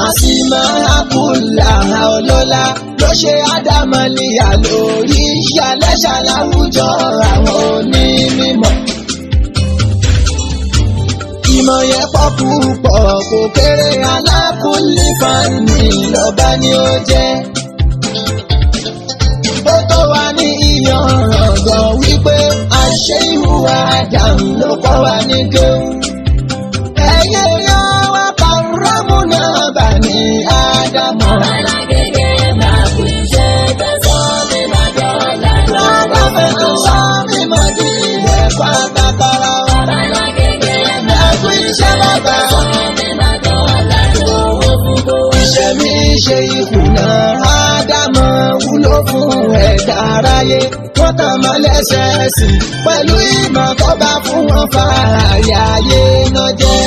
àsìmọ́ àkùlà ọlọ́lá ló ṣe ádámọ́níyà lórí ìyálẹ́ṣà láwùjọ àwọn onímọ̀. ìmọ̀ yẹn pọ̀ púpọ̀ kò kéré alákùnlé fani lọ́ba ni ó jẹ́. ó tó wá ní ìyànràn gan wípé àṣẹ ìhùwà àdàmú ló kọ́ wa ní kéwù. ẹ̀yẹ yan wá kàrámù náà bà ní ádámọ̀. Bàbá fẹ́ tó sọ mí mọ́ di ẹ̀kọ́ àtàkàrà wa. Ẹ̀kú iṣẹ́ bàbá. Iṣẹ́ mi ṣe ìkùnà Ádámọ̀ wúlò fún ẹ̀dá aráyé. Wọ́n tàn mọ́ lẹ́sẹ̀ẹ́sì pẹ̀lú ìmọ̀ tó bá fún wọn fààyè ayé náà jẹ́.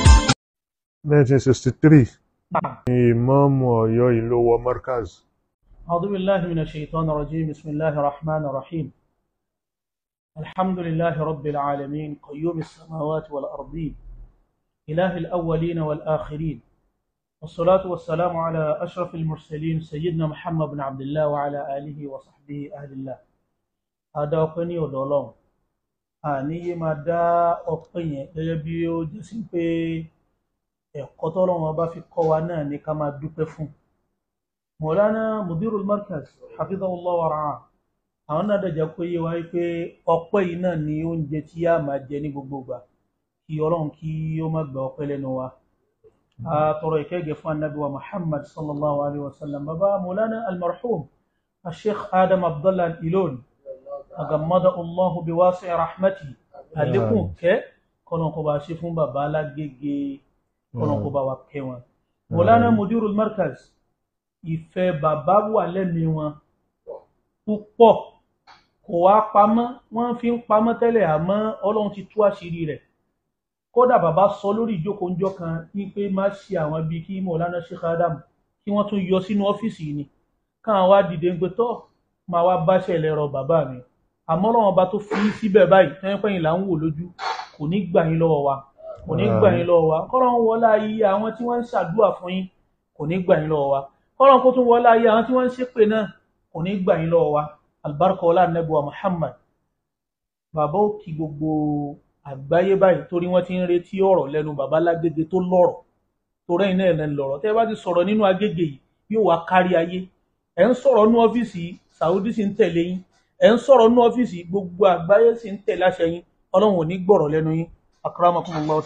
1963 ni ìmáàmù Ọ̀yọ́ ìlú wọ Markaz. أعوذ بالله من الشيطان الرجيم بسم الله الرحمن الرحيم الحمد لله رب العالمين قيوم السماوات والأرضين إله الأولين والآخرين والصلاة والسلام على أشرف المرسلين سيدنا محمد بن عبد الله وعلى آله وصحبه أهل الله هذا أقني ودولون àní máa dá ọpẹ́ yẹn gẹ́gẹ́ bí ó jẹ́ sí pé ẹ̀kọ́ tọ́lọ́run bá fi kọ́ wa náà ní ká máa dúpẹ́ fún mọ̀lánà mudirul markaz hafidhahullah wa ra'ah àwọn náà dẹ̀jẹ̀ kó yé wa pé ọpẹ́ yìí náà ni oúnjẹ tí a máa jẹ ní gbogbo ìgbà kí ọlọ́run kí ó má gba ọpẹ́ lẹ́nu wa a tọrọ ìkẹ́gẹ́ fún anabi wa muhammad sallallahu alayhi wa sallam baba mọ̀lánà almarhum asheikh adam abdullah ilon agamada allahu bi wasi rahmati àlékún kẹ́ kọ́nà kó bá ṣe fún baba alágége kọ́nà kó bá wa kẹ́ wọn mọ̀lánà mudirul markaz ìfẹ́ bàbá wà lẹ́mìí wọn púpọ̀ kò wá pamọ́ wọ́n fi ń pamọ́ tẹ́lẹ̀ àmọ́ ọlọ́run ti tú àṣírí rẹ̀ kódà bàbá sọ lórí ìjókòó ńjọ́ kan ní pé má ṣe àwọn bíi kí mọ̀lánà Sheikh Adam kí wọ́n tún yọ sínú ọ́fíìsì yìí ni káwọn wá dìde ń pé tọ́ máa wá báṣẹ́ lẹ́rọ bàbá mi àmọ́ ọlọ́run ọba tó fi síbẹ̀ báyìí tẹ́yìn pẹ́yìn là ń wò lójú kò ní gbà yín lọ́wọ́ wa kò ní gbà yín lọ́wọ́ wa kọ́lọ́run wọlá ayé àwọn tí wọ́n ń ṣàdúrà fún yín kò ní gbà yín lọ́wọ́ wa kọ́lọ́n kó tún wọlé ayé àwọn tí wọ́n ń ṣépè náà kò ní gbà yín lọ́wọ́ wa albarka ọlá nẹ́bùwà muhammad bàbá ó kí gbogbo àgbáyé báyìí torí wọ́n ti ń retí ọ̀rọ̀ lẹ́nu bàbá lágége tó lọ́rọ̀ torí ẹ̀yin náà lẹ́nu lọ́rọ̀ tẹ́ ẹ bá ti sọ̀rọ̀ nínú agége yìí yóò wá kárí ayé ẹ̀ ń sọ̀rọ̀ nínú ọ́fíìsì saudi sì ń tẹ̀lé yín ẹ̀ ń sọ̀rọ̀ nínú ọ́fíìsì gbogbo àgbáyé sì ń tẹ̀lé àṣẹ yín ọlọ́run ò ní gbọ̀rọ̀ lẹ́nu yín akramakumullah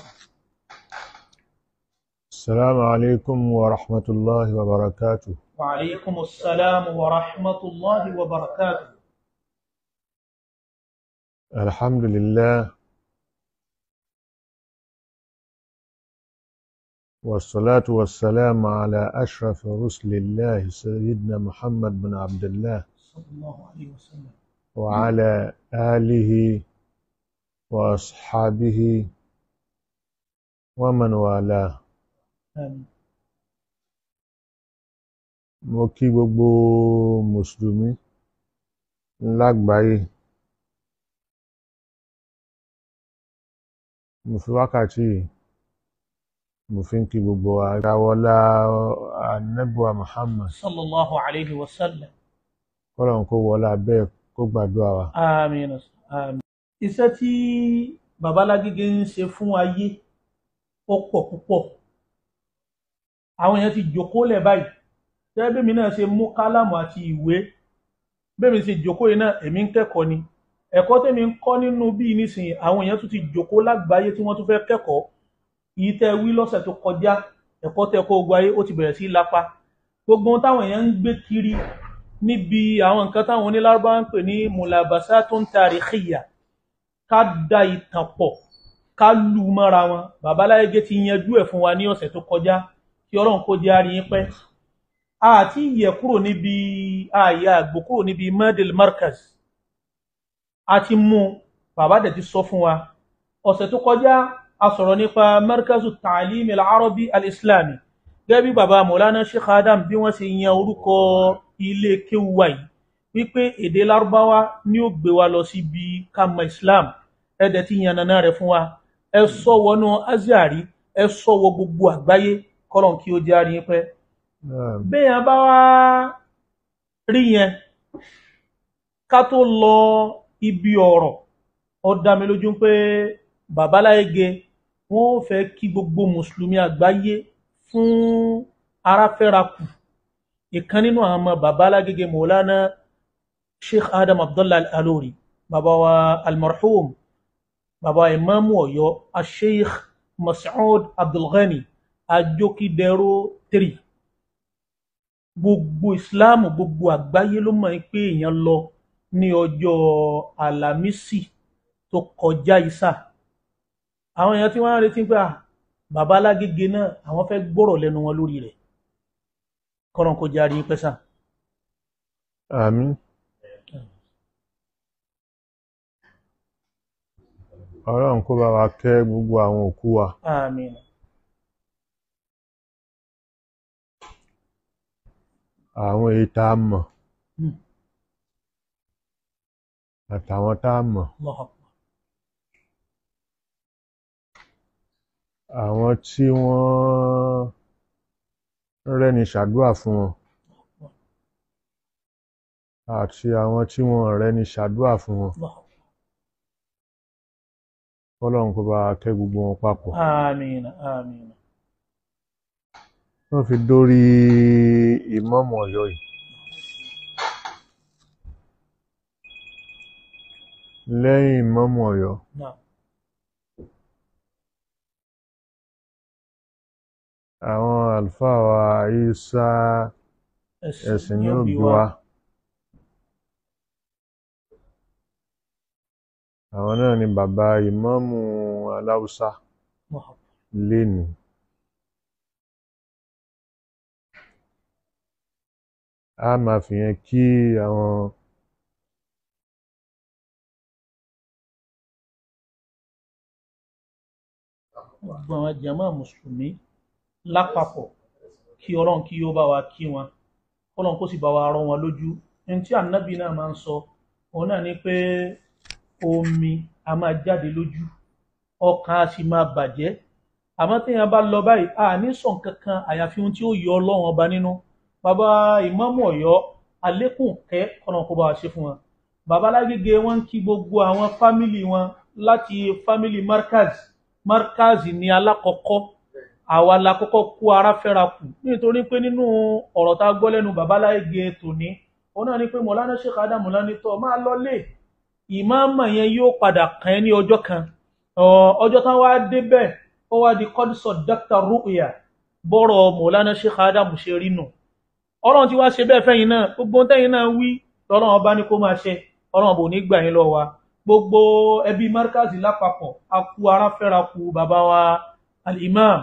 السلام عليكم ورحمة الله وبركاته وعليكم السلام ورحمة الله وبركاته الحمد لله والصلاة والسلام على أشرف رسل الله سيدنا محمد بن عبد الله صلى الله عليه وسلم وعلى آله وأصحابه ومن والاه آمين mo kí gbogbo mùsùlùmí lágbàáyé mo fi wákàtí yìí mo fi ń kí gbogbo àgbàwọlá anẹ́bùwà Muhammad صلى الله عليه وسلم kọ́lọ̀n kó wọlá bẹ́ẹ̀ kó gbàdúrà wa آمين آمين iṣẹ́ tí babalágége ń ṣe fún ayé ó pọ̀ púpọ̀ àwọn èèyàn ti jókòó lẹ̀ báyìí tẹ́lẹ̀ bẹ́ẹ̀ mi náà ṣe mú kálámù àti ìwé bẹ́ẹ̀ mi ṣe jókòó yìí náà èmi ń kẹ́kọ̀ọ́ ni ẹ̀kọ́ tẹ́mi ń kọ́ nínú bíi nísìnyí àwọn èèyàn tún ti jókòó lágbàáyé tí wọ́n tún fẹ́ kẹ́kọ̀ọ́ yìí tẹ́ wí lọ́sẹ̀ tó kọjá ẹ̀kọ́ tẹ́ kó gbọ́ ayé ó ti bẹ̀rẹ̀ sí í lápá gbogbo ohun táwọn èèyàn ń gbé kiri níbi àwọn nǹkan táwọn onílárúbá ń pè ní mulabasatun tarikhiyya ká da ìtàn pọ̀ ká lù ú mọ́ra wọn babaláyégé ti yanjú ẹ̀ fún wa ní ọ̀sẹ̀ tó kọjá kí ọlọ́run kó jẹ́ àárín yín pẹ́ àti yẹ kúrò níbi ààyè àgbò kúrò níbi medel markaz a ti mú bàbá dẹ̀ ti sọ fún wa ọ̀sẹ̀ tó kọjá a sọ̀rọ̀ nípa markazu ta'alim al-arabi al-islami gẹ́gẹ́ bí bàbá maulana sheikh adam bí wọ́n ṣe yan orúkọ ilé kéwú wa yìí wípé èdè lárúbáwá ni ó gbé wa lọ síbi kama islam ẹ dẹ̀ ti yànnàná rẹ̀ fún wa ẹ sọ wọnú azari ẹ sọ wọ gbogbo àgbáyé kọ́lọ̀ kí ó jẹ́ àríyìn pẹ́ Naam. béèyàn bá wá rí yẹn ká tó lọ ibi ọ̀rọ̀ ó dá mi lójú pé babaláyége wọn ò fẹ́ kí gbogbo mùsùlùmí àgbáyé fún aráfẹ́rakù ìkan nínú àwọn ọmọ babaláyége mọ̀lánà sheikh adam abdullahi alori baba wa almarhum baba imamu Ọ̀yọ́ asheikh mas'ud abdulghani ajokidero three gbogbo ìsìláàmù gbogbo àgbáyé ló mọ̀ pé èèyàn lọ ní ọjọ́ àlàmísì tó kọjá ìsà àwọn èèyàn tí wọ́n ń retí pé à bàbá alágége náà àwọn fẹ́ gbọ́rọ̀ lẹ́nu wọn lórí rẹ̀ kọ́nà kó járe yín pẹ́sà Àmín. Ọlọ́run kó bá wa kẹ́ gbogbo àwọn òkú wa. àmín Àwọn èyí tá a mọ̀ Hmm. àtàwọn tá a mọ̀. Allahu Akbar. Àwọn tí wọ́n rẹ́ni ṣàdúrà fún wọn àti àwọn tí wọ́n rẹ́ni ṣàdúrà fún wọn. Allahu Akbar. Ọlọ́run kó bá wa kẹ́ gbogbo wọn papọ̀. àmín àmín Wọ́n fi dórí ìmáàmù Ọ̀yọ́ yìí. Lẹ́yìn ìmáàmù Ọ̀yọ́, náà àwọn àlùfáà wa Ìsá ẹ̀sìn ní òbí wa. Àwọn náà ni bàbá ìmáàmù Aláùsá Allahu Akbar. lénìí. A máa fi yẹn kí àwọn gbogbo àwọn jàmá mùsùlùmí lápapọ̀ kí ọlọ́run kí ó bá wa kí wọn ọlọ́run kó sì bá wa rọ wọn lójú ní tí ànábì náà máa ń sọ òun náà ni pé omi a máa jáde lójú ọkàn a sì máa bàjẹ́ àmọ́ téèyàn bá lọ báyìí a ní sọ nǹkan kan àyàfi ohun tí ó yọ ọlọ́run ọba nínú bàbá ìmáàmù ọ̀yọ́ àlékún kẹ́ ọ̀nà kó bá wa ṣe fún wọn bàbá lágége wọn ń kí gbogbo àwọn fámìlì wọn láti fámìlì markaz markaz ní alákọ̀ọ́kọ́ àwa la kọ́kọ́ kó ara fẹ́ra kù nítorí pé nínú ọ̀rọ̀ tá a gbọ́ lẹ́nu bàbá lágége tòní òun náà ni pé mọ̀lánà sheikh adam mọ̀lánà tọ́ máa lọ lé ìmáàmà yẹn yóò padà kàn ẹ́ ní ọjọ́ kan Ọ̀, ọjọ́ tán wá débẹ̀ ó wá di kọ́dísọ̀ dr ruya bọ́rọ̀ mọ̀lánà sheikh adam ṣe rí nù ọlọ́run ti wá ṣe bẹ́ẹ̀ fẹ́yìn náà gbogbo ohun tẹ́yìn náà wí lọ́lọ́run ọba ní kó máa ṣe ọlọ́run bò ní gbà yín lọ wa gbogbo ẹbí markazi lápapọ̀ a kú ara fẹ́ra kú bàbá wa al-imam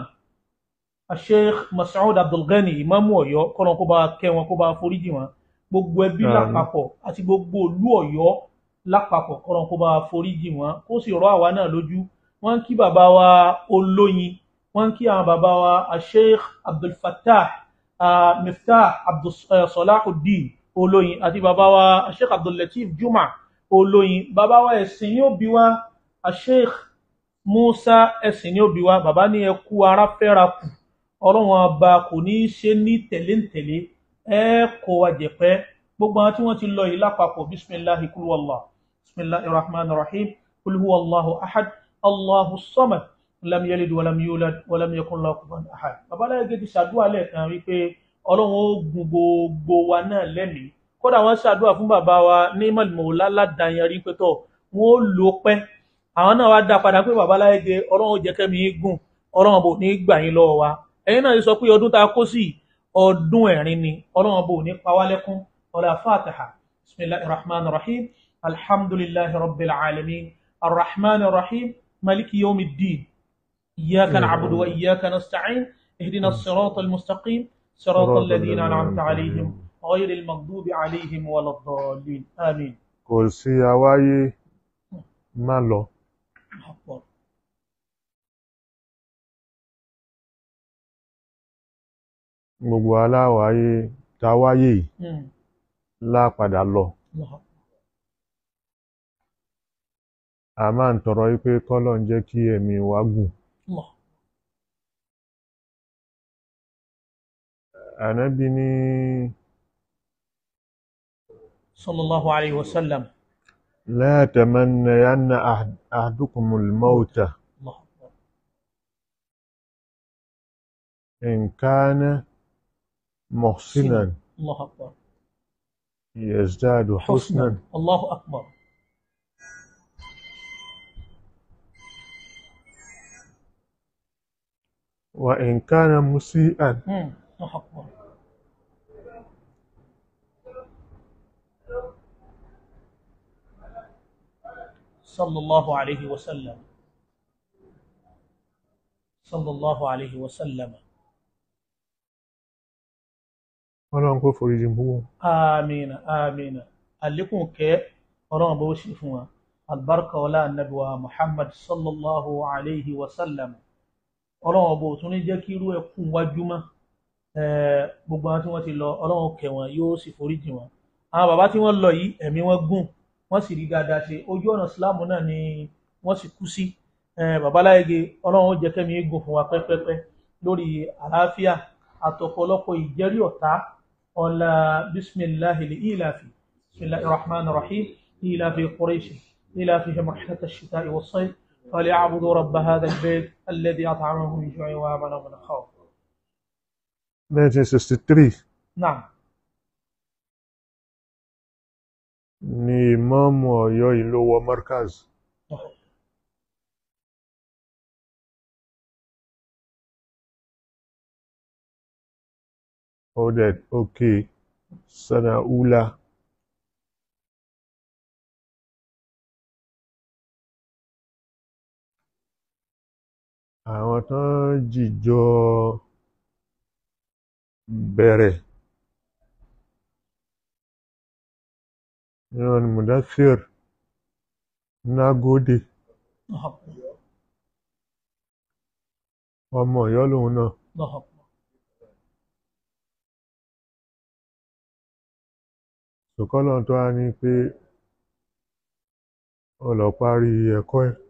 sheikh masoud abdulgani imamu ọ̀yọ́ kọ́nà kó bá kẹ́ wọn kó bá foríjì wọn gbogbo ẹbí Àmín. lápapọ̀ àti gbogbo ìlú ọ̀yọ́ lápapọ̀ kọ́nà kó bá foríjì wọn kó sì rọ àwa náà lójú wọ́n ń kí bàbá wa olóyin wọ́n ń kí àwọn bàbá wa sheikh abdulfatah uh, miftah abdul uh, salahuddin olóyin àti bàbá wa sheikh abdullateef juma olóyin bàbá wa ẹ̀sìn ní òbí wa sheikh musa ẹ̀sìn ní òbí wa bàbá ní ẹ kú ara fẹ́ra kù ọlọ́run ọba kò ní í ṣe ní tẹ̀léǹtẹ̀lé ẹ kó wa jẹ̀pẹ́ gbogbo àwọn tí wọ́n ti lọ yìí lápapọ̀ bisimilahi kulwallah bisimilahi rahman rahim kulhuwallahu ahad allahu samad lam yalid walam yulad walam yakun lahu kufuwan ahad babaláyé gidi ṣàdúrà lẹ́ẹ̀kan wípé ọlọ́run ó gun gbogbo wa náà lẹ́mìí kódà wọ́n ṣàdúrà fún bàbá wa ní mọ̀lẹ́mọ̀lá ládàáyẹrí pé tọ̀ wọ́n ó lò pẹ́ àwọn náà wá dá padà pé babaláyé ge ọlọ́run ó jẹ́ kẹ́mi yín gùn ọlọ́run bò ní gbà yín lọ́wọ́ wa ẹ̀yin náà sọ pé ọdún tá a kó sí ọdún ẹ̀rín ni ọlọ́run bò ní pa wá lẹ́kún ọlá fatiha bisimilahi rahman rahim alhamdulilahi rabbil alamin arrahman rahim maliki yomi din إياك نعبد وإياك نستعين اهدنا الصراط المستقيم صراط الذين أنعمت عليهم غير المغضوب عليهم ولا الضالين آمين kò sí awáyé má lọ أكبر. gbogbo aláwáyé táwáyé yìí مم. lápadà lọ الله أكبر. a máa ń tọrọ wípé kọ́lọ̀ ń jẹ́ kí ẹ̀mí wa gùn الله ànábì ní sallallahu alayhi wa sallam la tamannayanna ahad- ahadukumul mauta Allahu akbar in kana muhsinan Allahu akbar yazdadu husnan husnan Allahu akbar wa in kana musi'an Hmm, Allahu akbar sallallahu alayhi wa sallam sallallahu alayhi wa sallam ọlọ́run kó foríjì gbogbo amina amina àlékún kẹ́ ọlọ́run bó ṣe fún wa albarka ọlá annabi wa muhammad sallallahu alayhi wa sallam ọlọ́run bó tún ní jẹ́ kí irú ẹkún wájú mọ́ Eh, gbogbo àwọn tí wọ́n ti lọ ọlọ́run kẹ́ wọn yóò sì foríjì wọn àwọn bàbá tí wọ́n lọ yìí ẹ̀mí wọn gùn wọ́n sì rí dáadáa ṣe ojú ọ̀nà síláàmù náà ni wọ́n sì kú sí Eh, bàbá láyege ọlọ́run ó jẹ́ kẹ́mi gùn fún wa pẹ́pẹ́pẹ́ lórí àlàáfíà àtọ̀pọ̀lọpọ̀ ìjẹ́rí ọ̀tá ọ̀la bisimilahi ilafi bisimilahi rahman rahim ilafi quraish ilafi marḥat الشتاء والصيف فليعبدوا رب هذا البيت الذي أطعمهم من جوع وآمنهم من خوف 1963 نعم ni ìmáàmù ọ̀yọ́ ìlú wọ markaz ó dẹ̀ òkè sana ula àwọn tán jìjọ bẹ̀rẹ̀ ìran mudathir nagode الله أكبر ọmọ ọ̀yọ́ lòun náà الله أكبر ṣùkọ́lọ̀ tó wá ní pé ó lọ parí ẹ̀kọ́ ẹ̀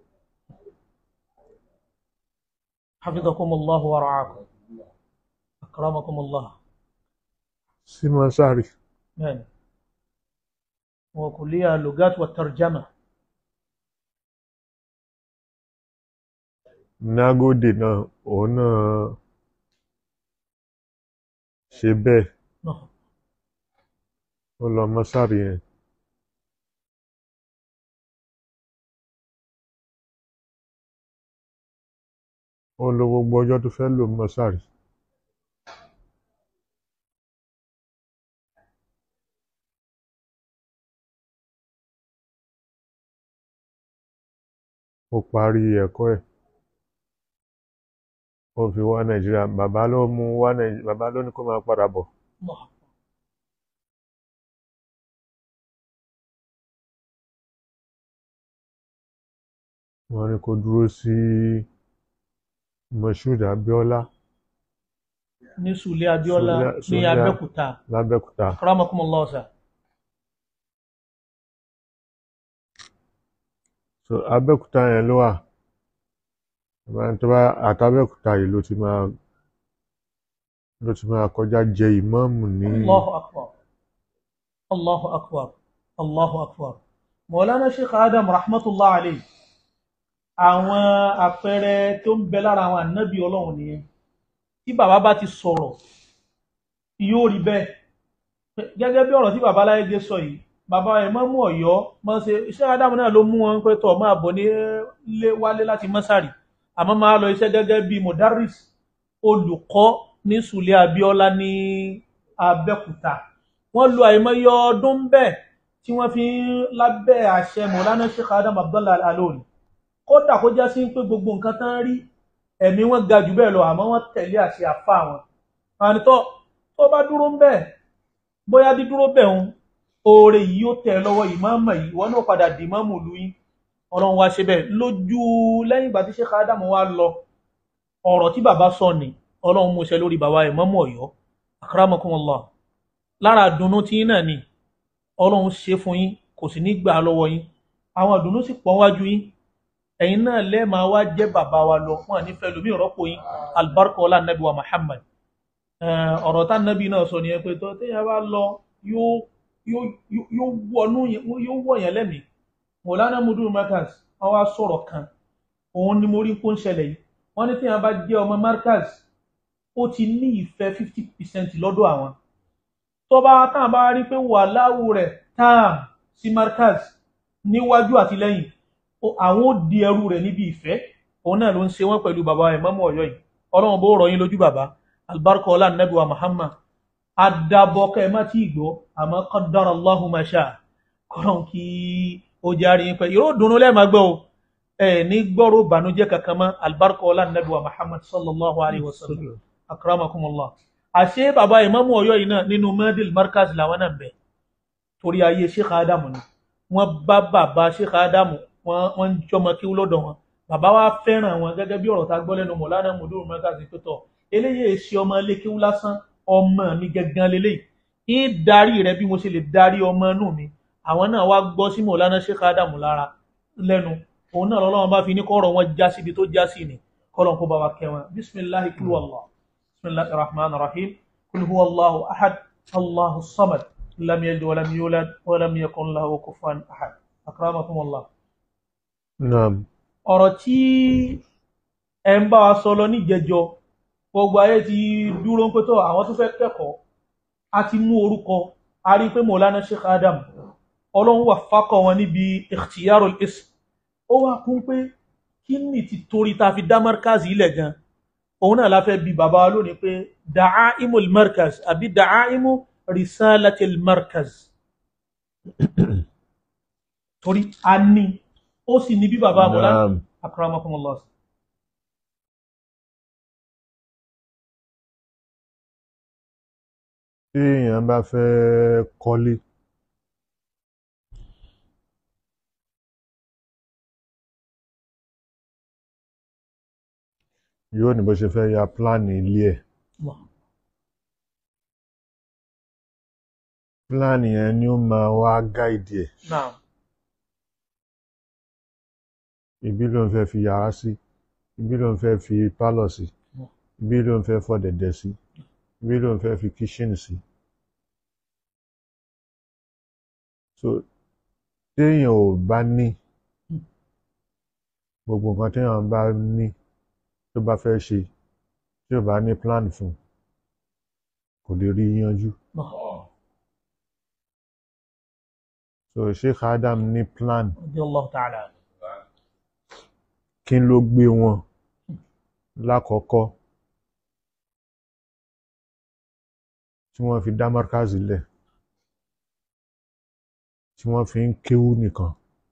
حفظكم الله ورعاكم أكرمكم الله sí mọ́sárì نعم وكلية اللغات والترجمة nágòdè náà òun náà ṣe bẹ́ẹ̀ الله ó lọ mọ́sárì yẹn ó lo gbogbo ọjọ́ tó fẹ́ lò mọ́sárì ó parí ẹ̀kọ́ ẹ̀ ó fi wá nàìjíríà bàbá ló mú wá nàìjíríà bàbá ló ní kó máa padà bọ̀ الله wọ́n ní kó dúró sí Moshood Abíọ́lá ní Sùlẹ̀ Abíọ́lá Sùlẹ̀- ní Sùlẹ̀- Abẹ́òkúta lábẹ́òkúta أكرمكم الله سا so Abẹ́òkúta yẹn ló wà Bàbá tó bá àtàbẹ́òkúta yìí ló ti máa ló ti máa kọjá jẹ ìmáàmù ní الله أكبر الله أكبر الله أكبر مولانا Sheikh Adam rahmatullah alayhi àwọn àpẹẹrẹ tó ń bẹ lára àwọn ànábì Ọlọ́run nìyẹn tí bàbá bá ti sọ̀rọ̀ yóò rí bẹ́ẹ̀ gẹ́gẹ́ bí ọ̀rọ̀ tí bàbá Láyége sọ yìí bàbá Ìmámù Ọ̀yọ́ máa ṣe iṣẹ́ Ádámù náà ló mú wọn pé tọ̀ máa bọ̀ ní lé wálé láti mọ́sàrì àmọ́ máa lọ iṣẹ́ gẹ́gẹ́ bí modaris olùkọ́ ní Sùlẹ̀ Abíọ́lá ní Abẹ́òkúta wọ́n lo àìmọye ọdún bẹ́ẹ̀ tí wọ́n fi ń lábẹ́ àṣẹ Mọ̀lánà Sheikh Adam Abdallah Al-Alori kódà kó já sí pé gbogbo nǹkan tán rí ẹ̀mí wọn ga jù bẹ́ẹ̀ lọ àmọ́ wọ́n tẹ̀lé àṣẹ àfa wọn àní tó tó bá dúró ń bẹ́ẹ̀ bóyá dídúró bẹ́ẹ̀ ń oore yìí yóò tẹ̀ ẹ́ lọ́wọ́ ìmáàmù yìí wọn náà padà dì ìmáàmù lu yín ọlọ́run wá ṣe bẹ́ẹ̀ lójú lẹ́yìn ìgbà tí Sheikh Adam wá lọ ọ̀rọ̀ tí bàbá sọ ni ọlọ́run mú ṣẹ lórí bàbá ìmáàmù Ọ̀yọ́ akramakumullah lára àdùnnú tí yín náà ni ọlọ́run ṣe fún yín kò sì ní gbà á lọ́wọ́ yín àwọn àdùnnú sì pọ̀ wájú yín ẹ̀yin náà lẹ́ẹ̀ máa wá jẹ́ bàbá wa lọ wọn ní fẹ́ lómi ìrọ́pò yín albarka ọlá nàbí wa Muhammad Eh, ọ̀rọ̀ tá nàbí náà sọ nìyẹn pé tó téèyàn bá lọ yóò yóò yóò- yóò wọnú yẹn yóò wọ̀ yẹn lẹ́mìí mọ̀lánà mudu markaz wọ́n wá sọ̀rọ̀ kan òun ni mo rí kó ń ṣẹlẹ̀ yìí wọ́n ní téèyàn bá jẹ́ ọmọ markaz ó ti ní ìfẹ́ fifty percent lọ́dọ̀ àwọn tó bá tán bá rí pé wàláwù rẹ̀ tán sí markaz níwájú àti lẹ́yìn ó- àwọn ó di ẹrú rẹ̀ níbi ìfẹ́ òun náà ló ń ṣe wọ́n pẹ̀lú bàbá ìmámù ọ̀yọ́ yìí ọlọ́run bó rọ̀ yín lójú bàbá albarka ọlá nàbí wa muhammad adabọkẹ má tí gbọ́ àmọ́ qaddara Allahu ma sha kọlọn kí ó járe yín pẹ ìró dùnú lẹẹma gbọ́ o ẹ ní gbọrọ bànújẹ́ kankan mọ́ albarka ọlá nàbí wa muhammad sallallahu alayhi wa sallam akramakumullah àṣé bàbá ìmámù Ọ̀yọ́ yìí náà nínú mẹdìl markaz làwọn náà bẹ torí ayé sheikh adamu ni wọ́n bá bàbá sheikh adamu wọ́n wọ́n ń jọmọ kí lọ́dọ̀ wọn bàbá wa fẹ́ràn wọn gẹ́gẹ́ bí ọ̀rọ̀ tá a gbọ́ lẹ́nu mọ̀lánà mọdúró markaz tó tọ eléyìí ṣe ọmọ lékéwú lásán ọmọ mi gangan leléyìí ń darí rẹ bí mo ṣe lè darí ọmọ inú mi àwọn náà wá gbọ́ sí mọ̀lánà sheikh adamu lára lẹ́nu òun náà lọ́lọ́run bá fi ní kọ́rọ̀ wọn já síbi tó já sí ni kọ́lọ́n kó bá wa kẹ́ wọn bisimilahi kúlú allah bisimilahi rahman rahim kúlú hu allahu ahad allahu samad lam yalid walam yulad walam yakun lahu kufuwan ahad akramakum allah. naam ọ̀rọ̀ tí ẹ ń bá wa sọ lọ níjẹjọ gbogbo ayé ti dúró ń pẹ́tọ́ àwọn tó fẹ́ kẹ́kọ̀ọ́ a ti mú orúkọ a rí pé mọ̀lánà sheikh adam ọlọ́run wà fákọ̀ wọn níbi ikhtiyarul ism ó wá kún pé kí ni ti torí ta fi dá markaz ilẹ̀ gan òun náà la fẹ́ bi bàbá wa lónìí pé da'aimul markaz àbí da'aimu risalatil markaz torí a ní ó sì ní bí bàbá mọ̀lánà naam akramakumullah tí èèyàn bá fẹ́ kọ́lé yóò ní bó ṣe fẹ́ ya pílánì ilé ẹ̀ Allah. pílánì yẹn ni ó máa wá gáìdì ẹ̀ Naam. ibi ló ń fẹ́ fi yàrá sí ibi ló ń fẹ́ fi pálọ̀ sí ibi ló ń fẹ́ fọ́ dẹ̀dẹ̀ sí ibi ló ń fẹ́ fi kíṣìnì sí. so téèyàn ò bá ní gbogbo nǹkan téèyàn bá ní tó bá fẹ́ ṣe tí ò bá ní plan fún kò lè rí yanjú. so Sheikh Adam ní plan Radiyallahu ta'ala. kí ló gbé wọn lákọ̀ọ́kọ́ tí wọ́n fi dá márkàzì lẹ̀ tí wọ́n fi ń kéwú nìkan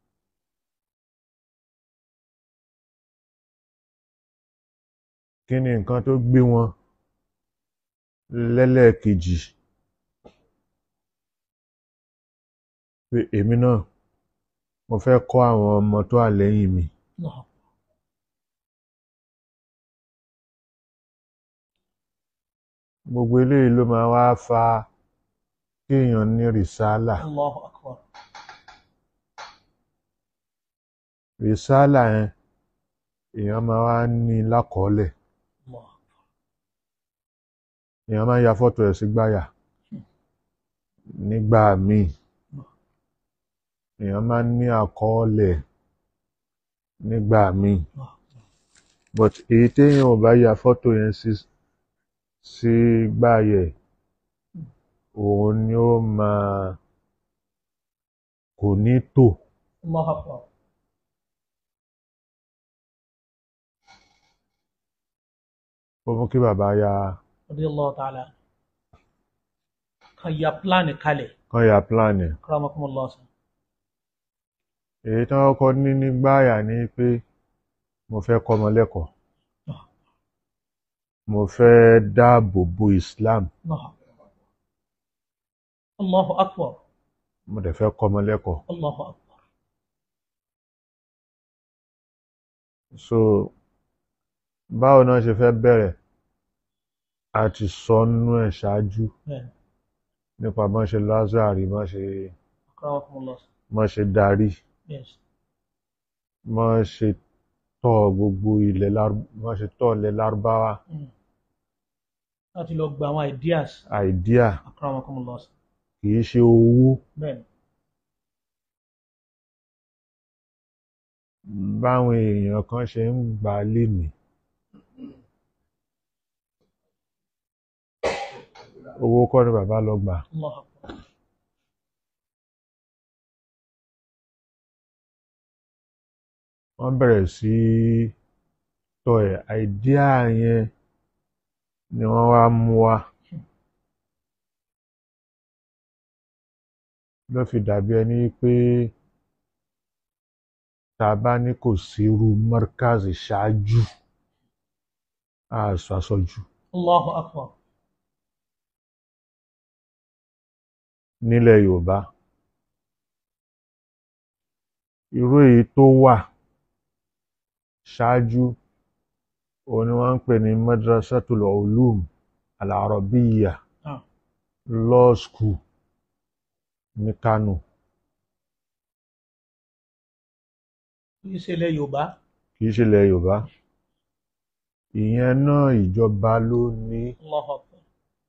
kí ni nǹkan tó gbé wọn lẹ́lẹ́ẹ̀kejì pé èmi náà mo fẹ́ kọ́ àwọn ọmọ tó wà lẹ́yìn mi Allah. gbogbo eléyìí ló máa wá fa kéèyàn ní rìsálà Allahu akbar. rìsálà yẹn èèyàn máa wá ní lákọọ́lẹ̀ Allah. èèyàn máa ń ya fọ́tò ẹ̀ sí gbáyà nígbà míì èèyàn máa ń ní àkọọ́lẹ̀ nígbà míì but èyí téèyàn ò bá ya fọ́tò yẹn sí sí gbáyà ẹ̀ òun ni ó máa kò ní tò Allahu akbar. ó mú kí bàbá ya Radiyallahu ta'ala. Kan ya pláàni kalẹ̀. kán ya plan ẹ̀ Akramakumullah. èyí tí wọ́n kọ́ ní ní gbáyà ni pé mo fẹ́ kọ́ ọmọ lẹ́kọ̀ọ́ mo fẹ́ dáàbò bo Islam Allahu akbar. Allahu akbar. mo dẹ̀ fẹ́ kọ́ ọmọ lẹ́kọ̀ọ́ Allahu akbar. so báwo náà ṣe fẹ́ bẹ̀rẹ̀ a ti sọ nínú ẹ̀ ṣáájú Bẹ́ẹ̀ni. nípa bọ́n ṣe Lázárì bọ́n ṣe Akramakumullah. bọ́n ṣe darí Yes. bọ́n ṣe tọ́ gbogbo ilẹ̀ Lárú- bọ́n ṣe tọ́ ilẹ̀ Lárúbáwá Mm. láti lọ gba àwọn ideas idea akramakumullah sir. kì í ṣe owó bẹ́ẹ̀ni báwọn èèyàn kan ṣe ń gbà á lénìí owó kọ́ ni bàbá lọ gbà Allah akbar wọ́n bẹ̀rẹ̀ sí í tọ́ ẹ̀ idea yẹn ni wọ́n wá mú wá ló fi dàbí ẹni pé tá a bá ní kò sí irú markaz ṣáájú á sọ àsọjù Allahu akbar nílẹ̀ Yorùbá irú èyí tó wà ṣáájú òun ni wọ́n ń pè ní madrasatul ulum al-arabiyya Ah. law school ní Kano kì í ṣe ilẹ̀ Yorùbá kì í ṣe ilẹ̀ Yorùbá ìyẹn náà ìjọba ló ní Allahu akbar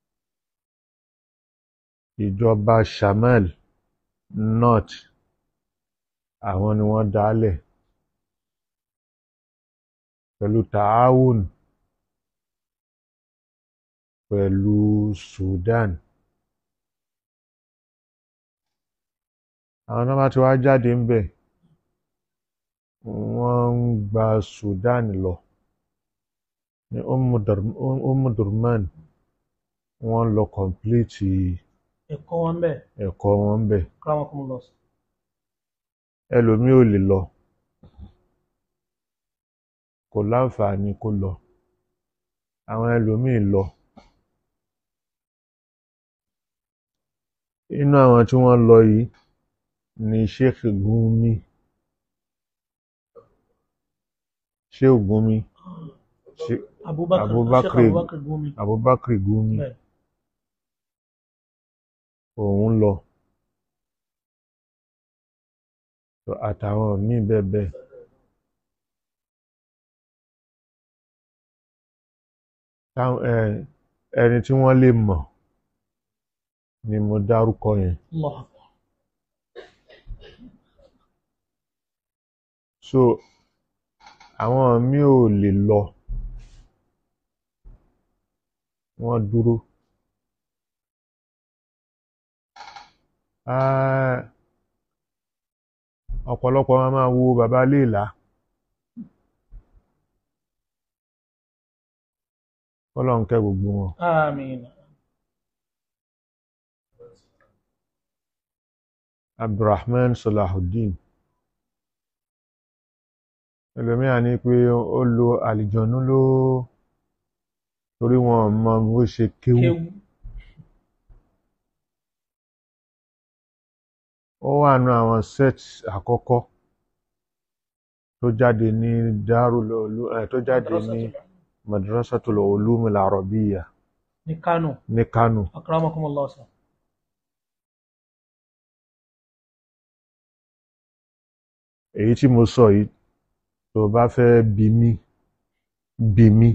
ìjọba Shamal North àwọn ni wọ́n dálẹ̀ pẹ̀lú taawun pẹ̀lú Sudan àwọn náà bá ti wá jáde ń bẹ̀ wọ́n ń gba Sudan lọ ní Umm Dur- Umm Durman wọ́n lọ kọ̀m̀plìtì ẹ̀kọ́ wọn bẹ́ẹ̀ ẹ̀kọ́ wọn ń bẹ̀ akramakumullah sir. ẹlòmíì ò lè lọ kò láǹfààní kó lọ àwọn ẹlòmíì lọ inú àwọn tí wọ́n lọ yìí ni Sheikh Gumi Sheikh Gumi Sheikh Abubakar Abubakar- Sheikh Abubakar Gumi Abubakar Gumi bẹ́ẹ̀ òun lọ So, àtàwọn míì bẹ́ẹ̀ bẹ́ẹ̀ táwọn ẹ ẹni tí wọ́n lè mọ̀ ni mo dárúkọ yẹn Allahu akbar so àwọn míì ò lè lọ wọ́n dúró Ah, ọ̀pọ̀lọpọ̀ wọn máa wo bàbá léèlá Ọlọ́run kẹ́ gbogbo wọn àmín Abdulrahman Salahuddin ẹlòmíà ní pé ó lo àlìjọ̀nú ló torí wọn ò mọ bó ṣe kéwú kéwú ó wà nù àwọn set àkọ́kọ́ tó jáde ní Darul Ulum ẹ̀ tó jáde ní Madrasatul Ulum al-Arabiyya ní Kano ní Kano akramakumullah sir. èyí tí mo sọ yìí tó bá fẹ́ bí mí bí mí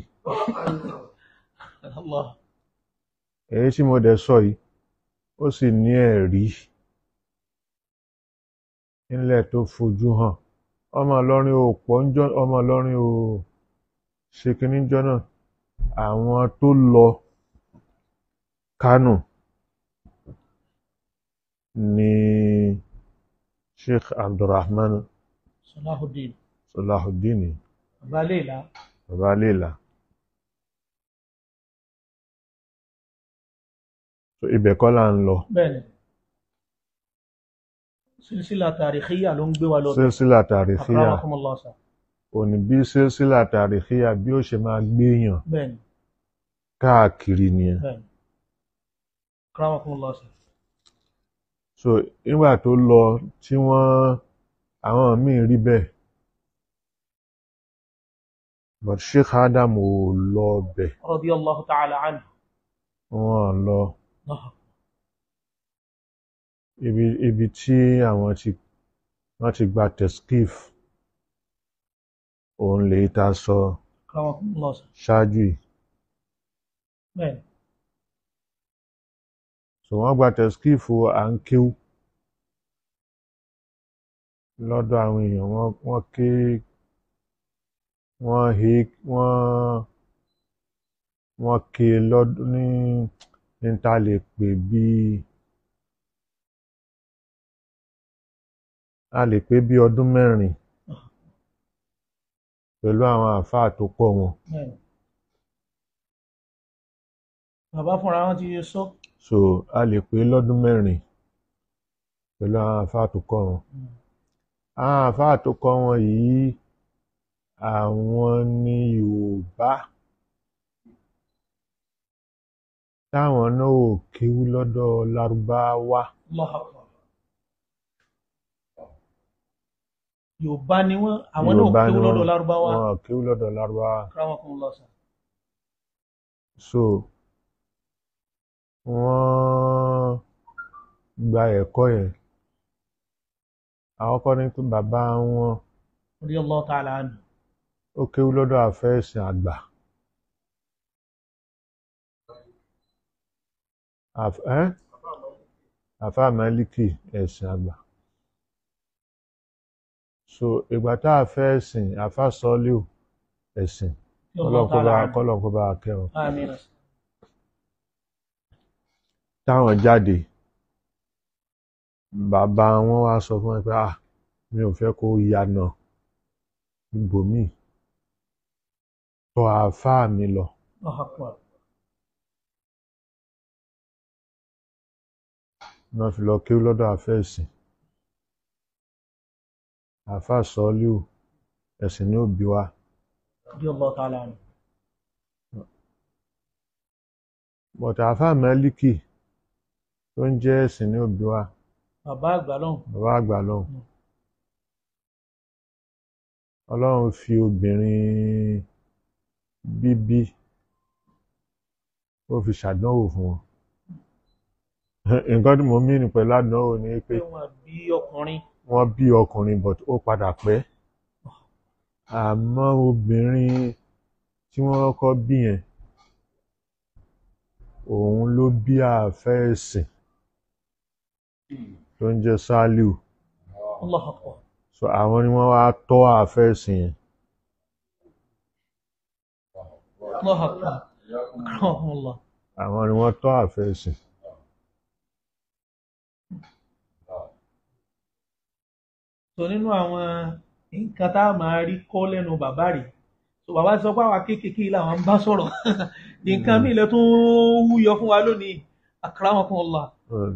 Allah èyí tí mo dẹ̀ sọ yìí ó sì ní ẹ̀rí nílẹ̀ tó fojú hàn ọmọ Ìlọrin ò pọ̀ ń jọ́ ọmọ Ìlọrin ò ṣe kínní jọ́ náà àwọn tó lọ Kánò ní Sheikh Abdulrahman Salahuddin Salahuddin bàbá léèlá bàbá léèlà so ibẹ̀ kọ́ là ń lọ bẹ́ẹ̀ni sílsílà tàríkíyà ló ń gbé wa lọ sílsílà tàríkíyà akramakumullah sir. òní bí sílsílà tàríkíyà bí ó ṣe máa gbéyàn bẹ́ẹ̀ni káàkiri nìyẹn bẹ́ẹ̀ni akramakumullah sir. so nígbà tó lọ tí wọ́n àwọn míì rí bẹ́ẹ̀ but Sheikh Adam ò lọ bẹ̀ radiyallahu ta'ala anhu wọ́n lọ Allah ibi ibi tí àwọn ti wọ́n ti gba teskif òun lè ta sọ akramakumullah sir. ṣáájú yìí bẹ́ẹ̀ni so wọ́n gba tẹ̀skífù à ń kéwú lọ́dọ̀ àwọn èèyàn wọ́n wọ́n ké wọ́n he wọ́n wọ́n ké lọ́dún ní ní ta lè pè bíi a lè pè bí ọdún mẹ́rin pẹ̀lú àwọn àáfàá tó pọ̀ wọn bẹ́ẹ̀ni. bàbá fúnra wọn ti sọ so a lè pè lọ́dún mẹ́rin pẹ̀lú àwọn àáfàá tó kọ́ wọn àwọn àáfàá tó kọ́ wọn yìí àwọn ní Yorùbá táwọn náà ò kéwú lọ́dọ̀ Lárúbáwá Allahu Akbar. yorùbá ni wọn àwọn náà Yorùbá kéwú ni lọ́dọ̀ wọ́n- lárúbáwá wọn ò kéwú lọ́dọ̀ Lárúbáwá Akramakumullah sir. so wọ́n gba ẹ̀kọ́ yẹn àwọn kọ́ ní pé bàbá wọn radiyallahu ta'ala anhu ó kéwú lọ́dọ̀ àfẹ́sìn àgbà Àf- ẹ́n? àfáà Málíkì ẹ̀sìn àgbà so ìgbà tá a fẹ́ ẹ̀sìn àfáà Sọ́líù ẹ̀sìn radiyallahu kọ́lọ́n kó ta'ala bá anhu kọ́lọ́n kó bá kẹ́wọn àmín táwọn jáde bàbá wọn wá sọ fún ẹ pé ah mi ò fẹ́ kó yànà ibòmíì tọ̀ àáfàá mi lọ Allahu Akbar. náà fi lọ kéwú lọ́dọ̀ àfẹ́sìn àáfàá Sọ́líù ẹ̀sìn ní òbí wa radiyallahu ta'ala anhu bọ̀tà àáfàá Málíkì tó ń jẹ́ ẹ̀sìn ní òbí wa bàbá àgbà lọ́hùn bàbá àgbà lọ́hùn Mm. ọlọ́run fi obìnrin bíbí ó fi ṣàdánwò fún wọn nǹkan tí mo mí ní pẹ̀lú àdánwò ni pé pé wọn bí ọkùnrin wọ́n bí ọkùnrin but ó padà pẹ́ àmọ́ obìnrin tí wọ́n kọ́kọ́ bí yẹn òun ló bí àáfẹ́ ẹ̀sìn tó ń jẹ́ Sálíù Allahu Akbar. so àwọn ni wọ́n wá tọ́ àáfẹ́ ẹ̀sìn yẹn Allahu Akbar. Akramakumullah. àwọn ni wọ́n tọ́ àáfẹ́ ẹ̀sìn so nínú àwọn nǹkan tá a máa rí kọ́ lẹ́nu bàbá rẹ̀ so bàbá sọ pé àwa kéékèèké làwọn ń bá sọ̀rọ̀ nǹkan míì lè tún wúyọ fún wa lónìí akramakumullah Mm.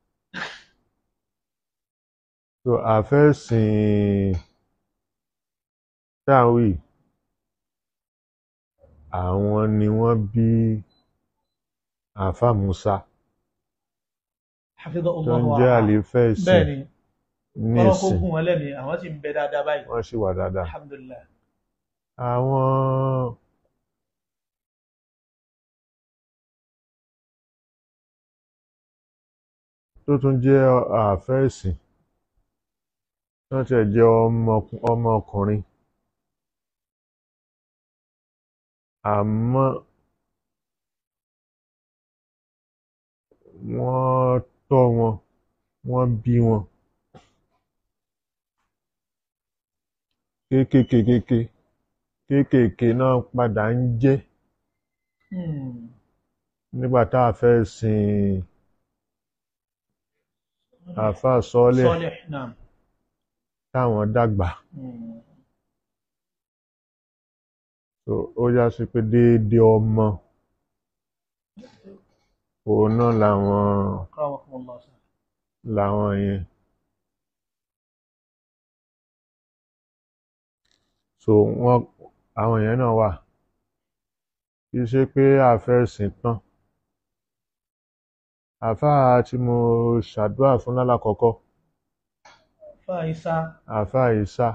so àáfẹ́ ẹ̀sìn táwì àwọn ni wọ́n bí àáfà Musa tó hafidhahullah ń wa jẹ́ ra'ah. àlífẹ́ ẹ̀sìn bẹ́ẹ̀ ni ní ọlọ́kọ̀ ìsìn gùn wọn lẹ́mìí àwọn sì ń bẹ dáadáa báyìí wọ́n sì wà dáadáa alhamdulillah àwọn tó tún jẹ́ àáfẹ́ ẹ̀sìn tó tẹ̀ jẹ́ ọmọ- ọmọkùnrin àmọ́ wọ́n tọ́ wọn wọ́n bí wọn kéékèèké kéékèèké náà padà ń jẹ́ Hmm. nígbà tá a fẹ́ sin àáfàá sọ́ọ́lẹ̀ Salih naam táwọn dàgbà Hmm. so ó yá sí pé déédéé ọmọ òun náà làwọn akramakumullah sir. làwọn yẹn so wọ́n àwọn yẹn náà wà kì í ṣe pé àfẹ́sìn tán àáfàá tí mo ṣàdúrà fún lálàkọ́kọ́ fáìsá àáfàá Ìsá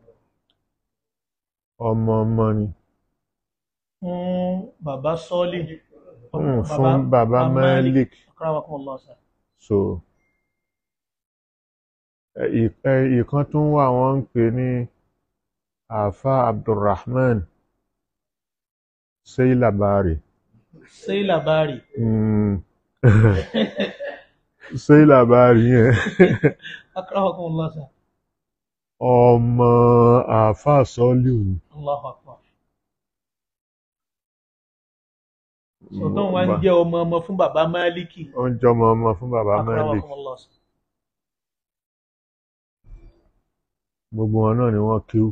ọmọ ọmọ ni fún bàbá sọ́ọ̀lì Hmm, fún bàbá Malik akramakumullah sir. so ẹ, ì- ẹ, ìkan tún wà wọ́n ń pè ní àáfàá Abdulrahman Seilabari Seila Bari Hmm. ṣé làbárí yẹn akramakumullah sir ọmọ àáfàá sọ́ọ́lù ni. Allahu akbar sọtọ́n wa ń jẹ́ ọmọ ọmọ fún bàbá Málíkì ó ń jọmọ ọmọ fún bàbá Malik akramakumullah sir gbogbo wọn náà ni wọ́n kíw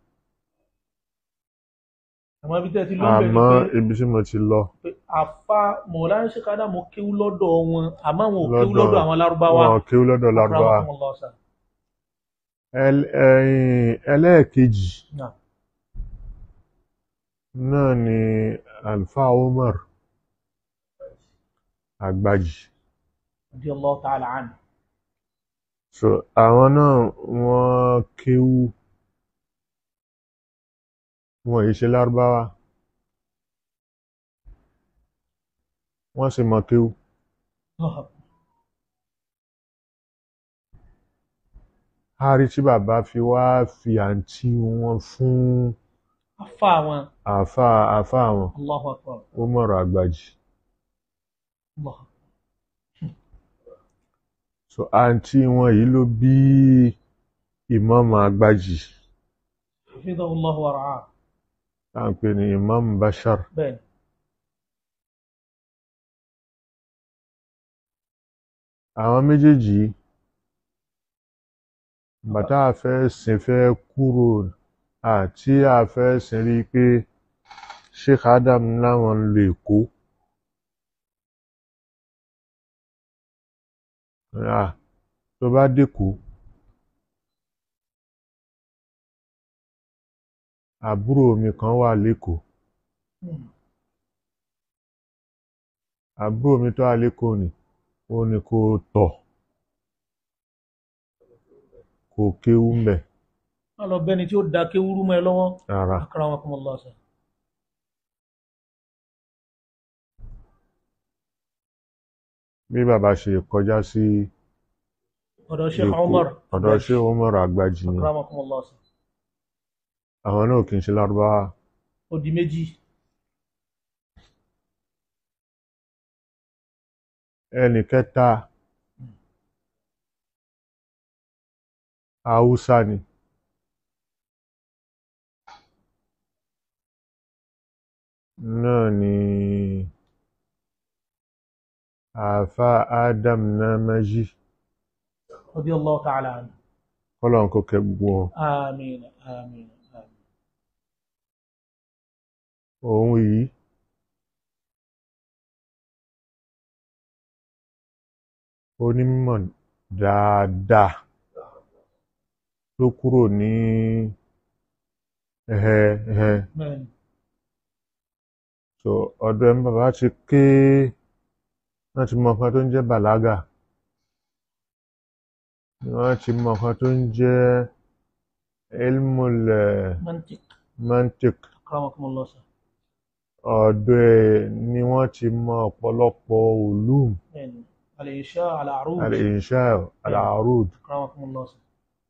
àmọ́ ibi tẹ́ ẹ ti ló ń àmọ́ bẹ̀rẹ̀ ibi tí mo ti lọ pé àfa mọ̀lánà ṣe kádà mo kéwú lọ́dọ̀ wọn àmọ́ àwọn ò kéwú Lọ́dọ̀- lọ́dọ̀ àwọn lárúbáwá wọn kíw lọ́dọ̀ lárúbáwá akramakumullah sir ẹl- ẹ̀yìn ẹlẹ́ẹ̀kejì Naam. náà ni alfa Umar Àgbàjì radiyallahu ta'ala anhu so àwọn náà wọ́n kíw wọn yìí ṣe lárúbáwá wọ́n sì mọ̀ kíw Allahu akbar. hárí tí bàbá fi wá fi àǹtí wọn fún afa wọn àáfà àáfà wọn Allahu akbar Umar Àgbàjì Allah so àǹtí wọn yìí ló bí Imam Àgbàjì hafizahu Allah wa ra'ah tá à ń pè ní Imam Bashar bẹ́ẹ̀ àwọn méjèèjì yìí, bàtà àfẹ́sìn fẹ́ kúrò àti àfẹ́sìn rí i pé Sheikh Adam láwọn ń lo Èkó Ah, tó bá dẹ́kọ̀ọ́ àbúrò mi kan wà lẹ́kọ̀ọ́ Hmm. àbúrò mi tó wà lẹ́kọ̀ọ́ ni ó ní kó tọ̀ kó kéwú ń bẹ̀ má lọ bẹ́ni tí ó da kéwúrú mọ́ ẹ lọ́wọ́ rárá akramakumullah sir bí bàbá ṣe kọjá sí ọ̀dọ̀ Sheikh Èkó Umar ọ̀dọ̀ ṣé Umar Àgbàjì ni akramakumullah sir àwọn náà kì í ṣe lárúbáwá ó di méjì ẹnì kẹta haúsá ni náà ni àáfà Adam Namaji radiyallahu ta'ala anhu kọ́lọ́n kó kẹ́ gbogbo wọn àmín àmín àmín òun yìí onímọ̀ dáadáa tó kúrò ní ẹhẹ ẹhẹ bẹ́ẹ̀ ni so ọ̀dọ̀ ẹni bàbá ti ké wọ́n ti mọ nǹkan tó ń jẹ́ bàlágà wọ́n ti mọ nǹkan tó ń jẹ́ ilmul eh, mantiq mantiq akramakumullah sir ọ̀dọ̀ ẹ̀ ni wọ́n ti mọ ọ̀pọ̀lọpọ̀ ulum bẹ́ẹ̀ ni al-insha al-aruj al-insha al-arud akramakumullah sir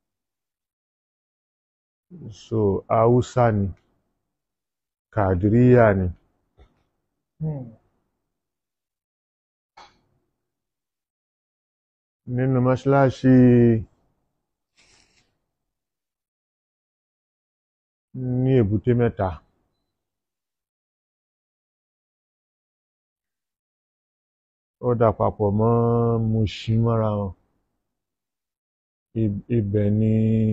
so haúsá ni kàdíríyà ni Hmm. nínú mọ́ṣáláṣí ní èbúté mẹ́ta ó dà papọ̀ mọ́ Mushin mọ́ra wọn Ib- ibẹ̀ ni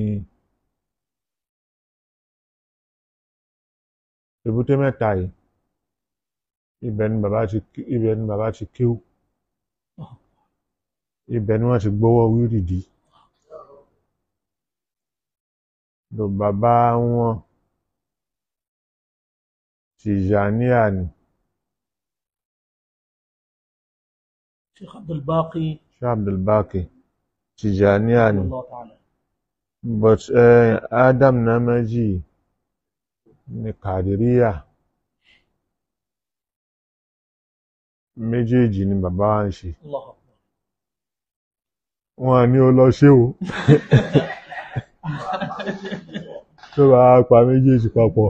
èbúté mẹ́ta yìí ibẹ̀ ni bàbá ti kí- ibẹ̀ ni bàbá ti kíw ibẹ̀ ni wọ́n ti gbọ́wọ́ wírìdì lò bàbá wọn Tìjàníyà ni Sheikh Abdul Baqi Sheikh Abdulbaki Tìjàníyà ni radiyallahu ta'ala but eh, Adam Namaji ni Kàdíríyà méjèèjì ni bàbá wa ń ṣe Allahu akbar wọn à ní ó lọ ṣé o tó bá pa méjèèjì papọ̀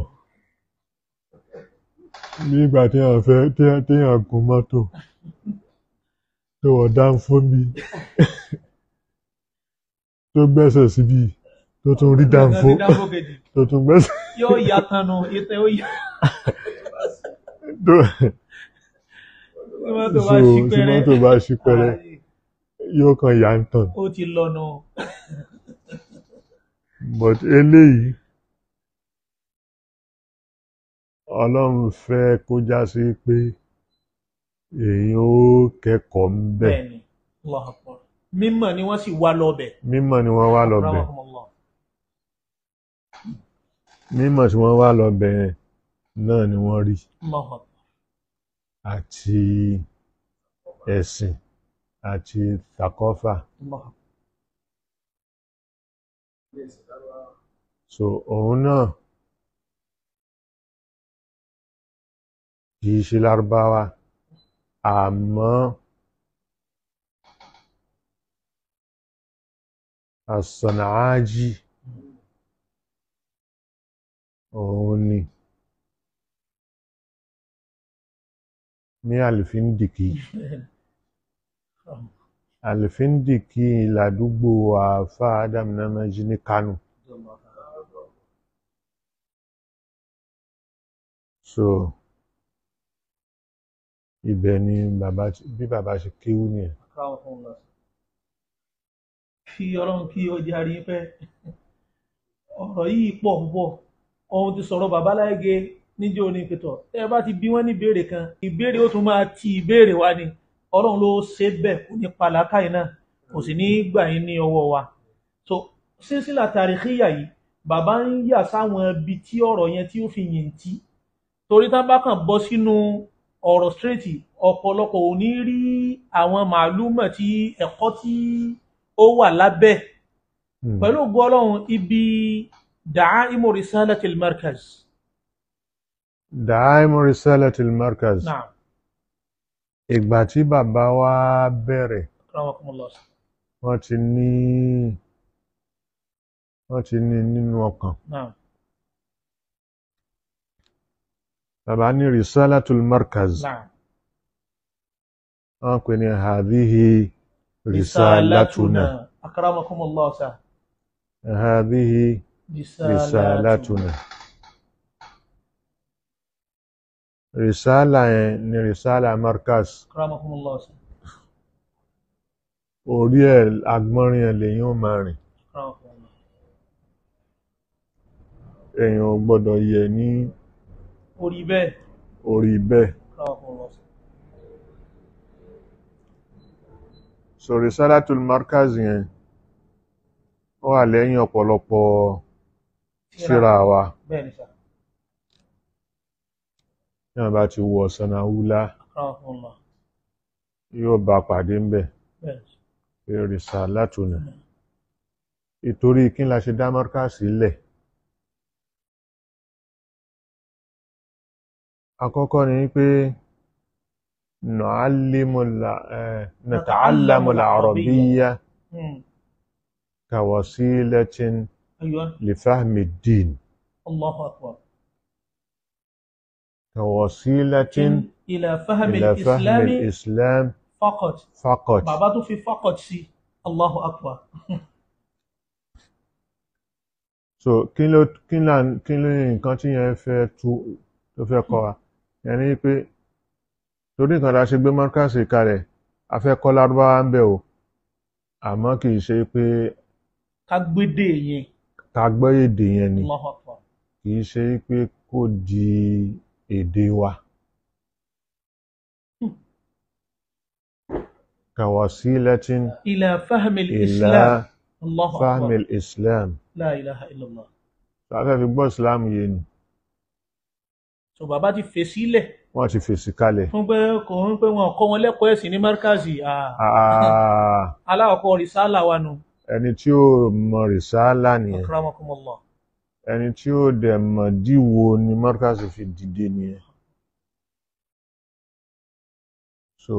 ní ìgbà téèyàn fẹ́ téèyàn téèyàn gun mọ́tò tó wọ̀ dáńfó bí tó gbẹ́sẹ̀ síbi tó tún rí dáńfó dáńfó kejì tó tún gbẹ́sẹ̀ yóò yá tanu ìtẹ́ ó yá tó tí mọ́tò bá so ṣí tí pẹ́rẹ́ mọ́tò bá ṣí pẹ́rẹ́ yóò kàn yà ń tàn ó ti lọ́nà but eléyìí ọlọ́run fẹ́ kó já sí pé èyí ó kẹ́kọ̀ọ́ ń bẹ̀ bẹ́ẹ̀ ni Allahu Akbar mímọ̀ ni wọ́n sì wá lọ́bẹ̀ mímọ̀ ni wọ́n wá lọ bẹ̀ Rahmakumullah. mímọ̀ tí wọ́n wá lọ bẹ̀ yẹn náà ni wọ́n rí Allahu Akbar. àti ẹ̀sìn àti takọ́fà Allahu Akbar. so òun náà kìí ṣe lárúbáwá àmọ́ àsọ̀nàájì òun ni ní àlìfíndìkì àlìfíndìkì ládùúgbò àáfà Adam Namaji ní Kánò so ibẹ̀ ni bàbá ti- bí bàbá ṣe kéwú nìyẹn Rahmakumullah. kí ọlọ́run kí ó járí pẹ́ ọ̀rọ̀ yìí pọ̀ púpọ̀ ohun ti sọ̀rọ̀ babaláyege níjó ní pẹ̀tọ̀ ẹ bá ti bí wọ́n ní ìbéèrè kan ìbéèrè ó tún máa ti ìbéèrè wá ni ọlọ́run ló ṣe bẹ́ẹ̀ kò ní pàlákàyè náà kò sì ní gbà yín ní ọwọ́ wa so sísílà tàríkìyà yìí bàbá ń yà sáwọn ibi tí ọ̀rọ̀ yẹn tí ó fi yìn tí torí tá bá kàn bọ́ sínú ọ̀rọ̀ straight ọ̀pọ̀lọpọ̀ ò ní rí àwọn màálùmọ̀ tí ẹ̀kọ́ tí ó wà lábẹ́ Hmm. pẹ̀lú ògo ọlọ́run ibi da'aimu risalatil markaz Da'aimu Risalatil Markaz náà ìgbà tí bàbá wa bẹ̀rẹ̀ rahmakumullah wọ́n ti ní wọ́n ti ní nínú ọkàn náà bàbá ní Risalatul Markaz náà wọ́n pè ní hadhihi risalatuna akramakumullah sa hadhihi risalatuna risalatuna risala yẹn ni risala Markaz akramakumullah sa orí ẹ̀ agbọ́nrin ẹ̀ lèyìn ó máa rìn akramakumullah èèyàn ò gbọ́dọ̀ yẹ̀ ní orí bẹ́ẹ̀ orí bẹ́ẹ̀ akramakumullah sa so risalatul markaz yẹn ó wà lẹ́yìn ọ̀pọ̀lọpọ̀ síra wa bẹ́ẹ̀ ni sa ní wọ́n bá ti wọ sanawula akramakumullah yóò bá pàdé ń bẹ̀ bẹ́ẹ̀ ni pé risalatuna ìtorí kí n la ṣe dá markaz sílẹ̀ àkọ́kọ́ ni pé نعلم الع- آه، نتعلم العربية Hmm. كوسيلة أيوة لفهم الدين الله أكبر كوسيلة إلى فهم إلى فهم الإسلام الإسلام فقط فقط bàbá tó fi faqat sí Allahu Akbar so kí ló kí là kí ló ní nǹkan tí yẹn fẹ́ tú tó fẹ́ kọ́ wa yẹn ni pé torí nǹkan tá a ṣe gbé mọ́kàsì kalẹ̀ a fẹ́ kọ́ lárúbáwá ń bẹ̀ o àmọ́ kì í ṣe pé ká gbédè yẹn ká gbọ́ èdè yẹn ni Allahu Akbar kì í ṣe pé kó di èdè wa. كوسيلة إلى فهم إلى الإسلام الله فهم أكبر الإسلام لا إله إلا الله afẹ́ fi gbọ́ ìsìláàmù yé ni so bàbá ti fèsì lẹ̀ wọ́n ti fèsì kalẹ̀ fún pé kò ń pé wọn kọ́ wọn lẹ́kọ̀ọ́ ẹ̀sìn ní markazi ah, Ah, aláwọ̀kọ́ rìsálà wa nù ẹni tí ó mọ rìsáálà nìyẹn akramakumullah ẹni tí ó dẹ̀ mọ̀ díwo ni Markaz fi dìde nìyẹn so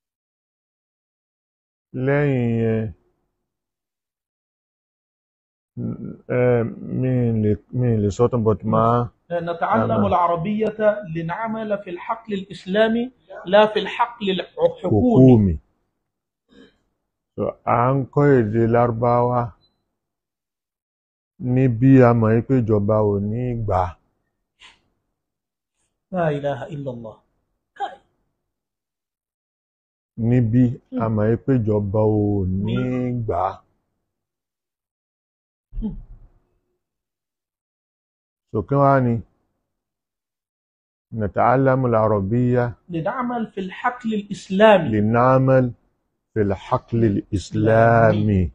lẹ́yìn yẹn Eh, mi lè mi lè sọ tán but máa نتعلم نعم. العربية لنعمل في الحقل الإسلامي لا في الحقل الحكومي hukumi so à ń kọ́ èdè lárúbáwá ní bí a mọ̀ yí pé ìjọba ò ní gbà á. لا إله إلا الله كاي. níbí a mọ̀ yí pé ìjọba ò ní gbà á. sòkè wá ni نتعلم العربية لنعمل في الحقل الإسلامي لنعمل في الحقل الإسلامي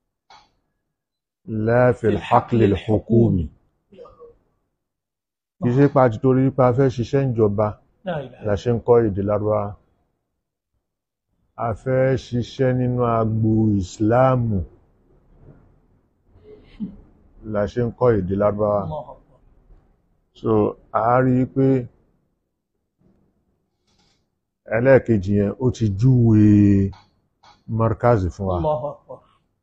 لا في الحقل الحكومي kì í ṣe pa àti torí pé a fẹ́ ṣiṣẹ́ ìjọba لا إله la ṣe ń kọ́ èdè lárúbáwá a fẹ́ ṣiṣẹ́ nínú agbo ìsìláàmù la ṣe ń kọ́ èdè lárúbáwá الله أكبر so a rí i pé ẹlẹ́ẹ̀kejì yẹn ó ti júwe markazi fún wa الله أكبر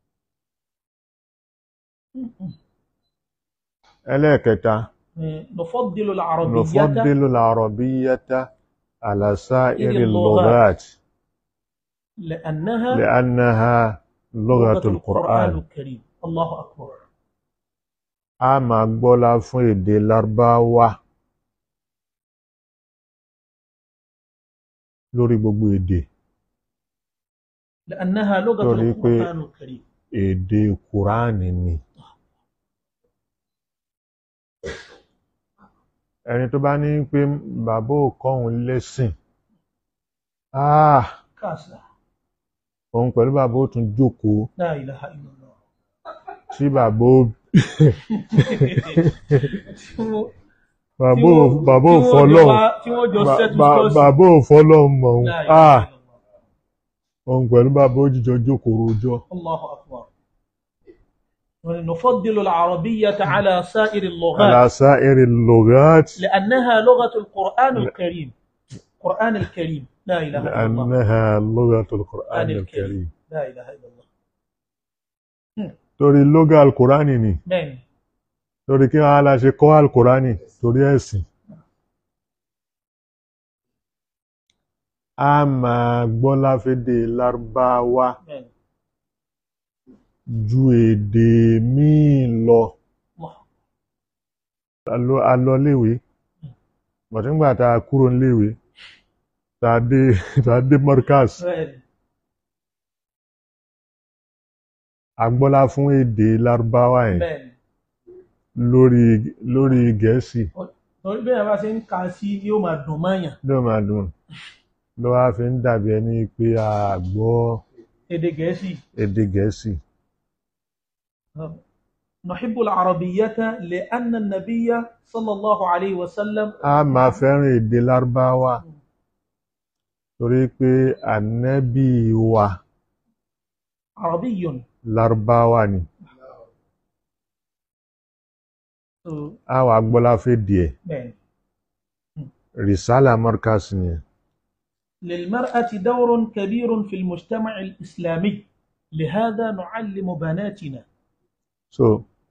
ẹlẹ́ẹ̀kẹta نفضل العربية نفضل العربية على سائر اللغات. اللغات لأنها لأنها لغة القرآن الكريم الله أكبر a máa gbọ́lá fún èdè lárúbáwá lórí gbogbo èdè لأنها لغة Torí pé- القرآن الكريم èdè kùránì ni ẹni tó bá ní pé bàbá ò kọ́hun lẹ́sìn ah كاسة òun pẹ̀lú bàbá ò tún jókòó لا إله إلا الله tí bàbá ò bàbá ò bàbá ò fọlọ́hun tí wọ́n jọ Ba- settle ba- scores. bàbá ò fọlọ́hun mọ̀ òun لا إله ah إلا الله. òun pẹ̀lú bàbá ò jíjọ jókòó rojọ́ الله أكبر نفضل العربية على سائر اللغات على سائر اللغات لأنها لغة القرآن الكريم القرآن الكريم لا إله إلا الله لأنها لغة القرآن القرآن الكريم الكريم لا إله إلا الله torí lóga alkùránì ni بين torí kí wọ́n á la ṣe kọ́ alkùránì torí ẹ̀sìn a máa gbọ́ láfédè lárúbáwá بين ju èdè míì lọ الله a lọ- a lọ léwe bọ̀tíńgbà tá a kúrò léwe tá a dé tá a dé markaz بين a gbọ́lá fún èdè lárúbáwá yẹn بين lórí lórí gẹ̀ẹ́sì torí bẹ́ẹ̀ bá ṣe ń ka sí yóò máa dùn mọ́yàn ló máa dùn ló wá fi ń dàbí ẹni pé a gbọ́ èdè gẹ̀ẹ́sì èdè gẹ̀ẹ́sì نحب العربية لأن النبي صلى الله عليه وسلم a máa fẹ́ràn èdè lárúbáwá torí pé ànábì wa عربي lárúbáwá ni a wà gbọ́lá fẹ́ díẹ̀ بين rìsálà markaz ni للمرأة دور كبير في المجتمع الإسلامي لهذا نعلم بناتنا so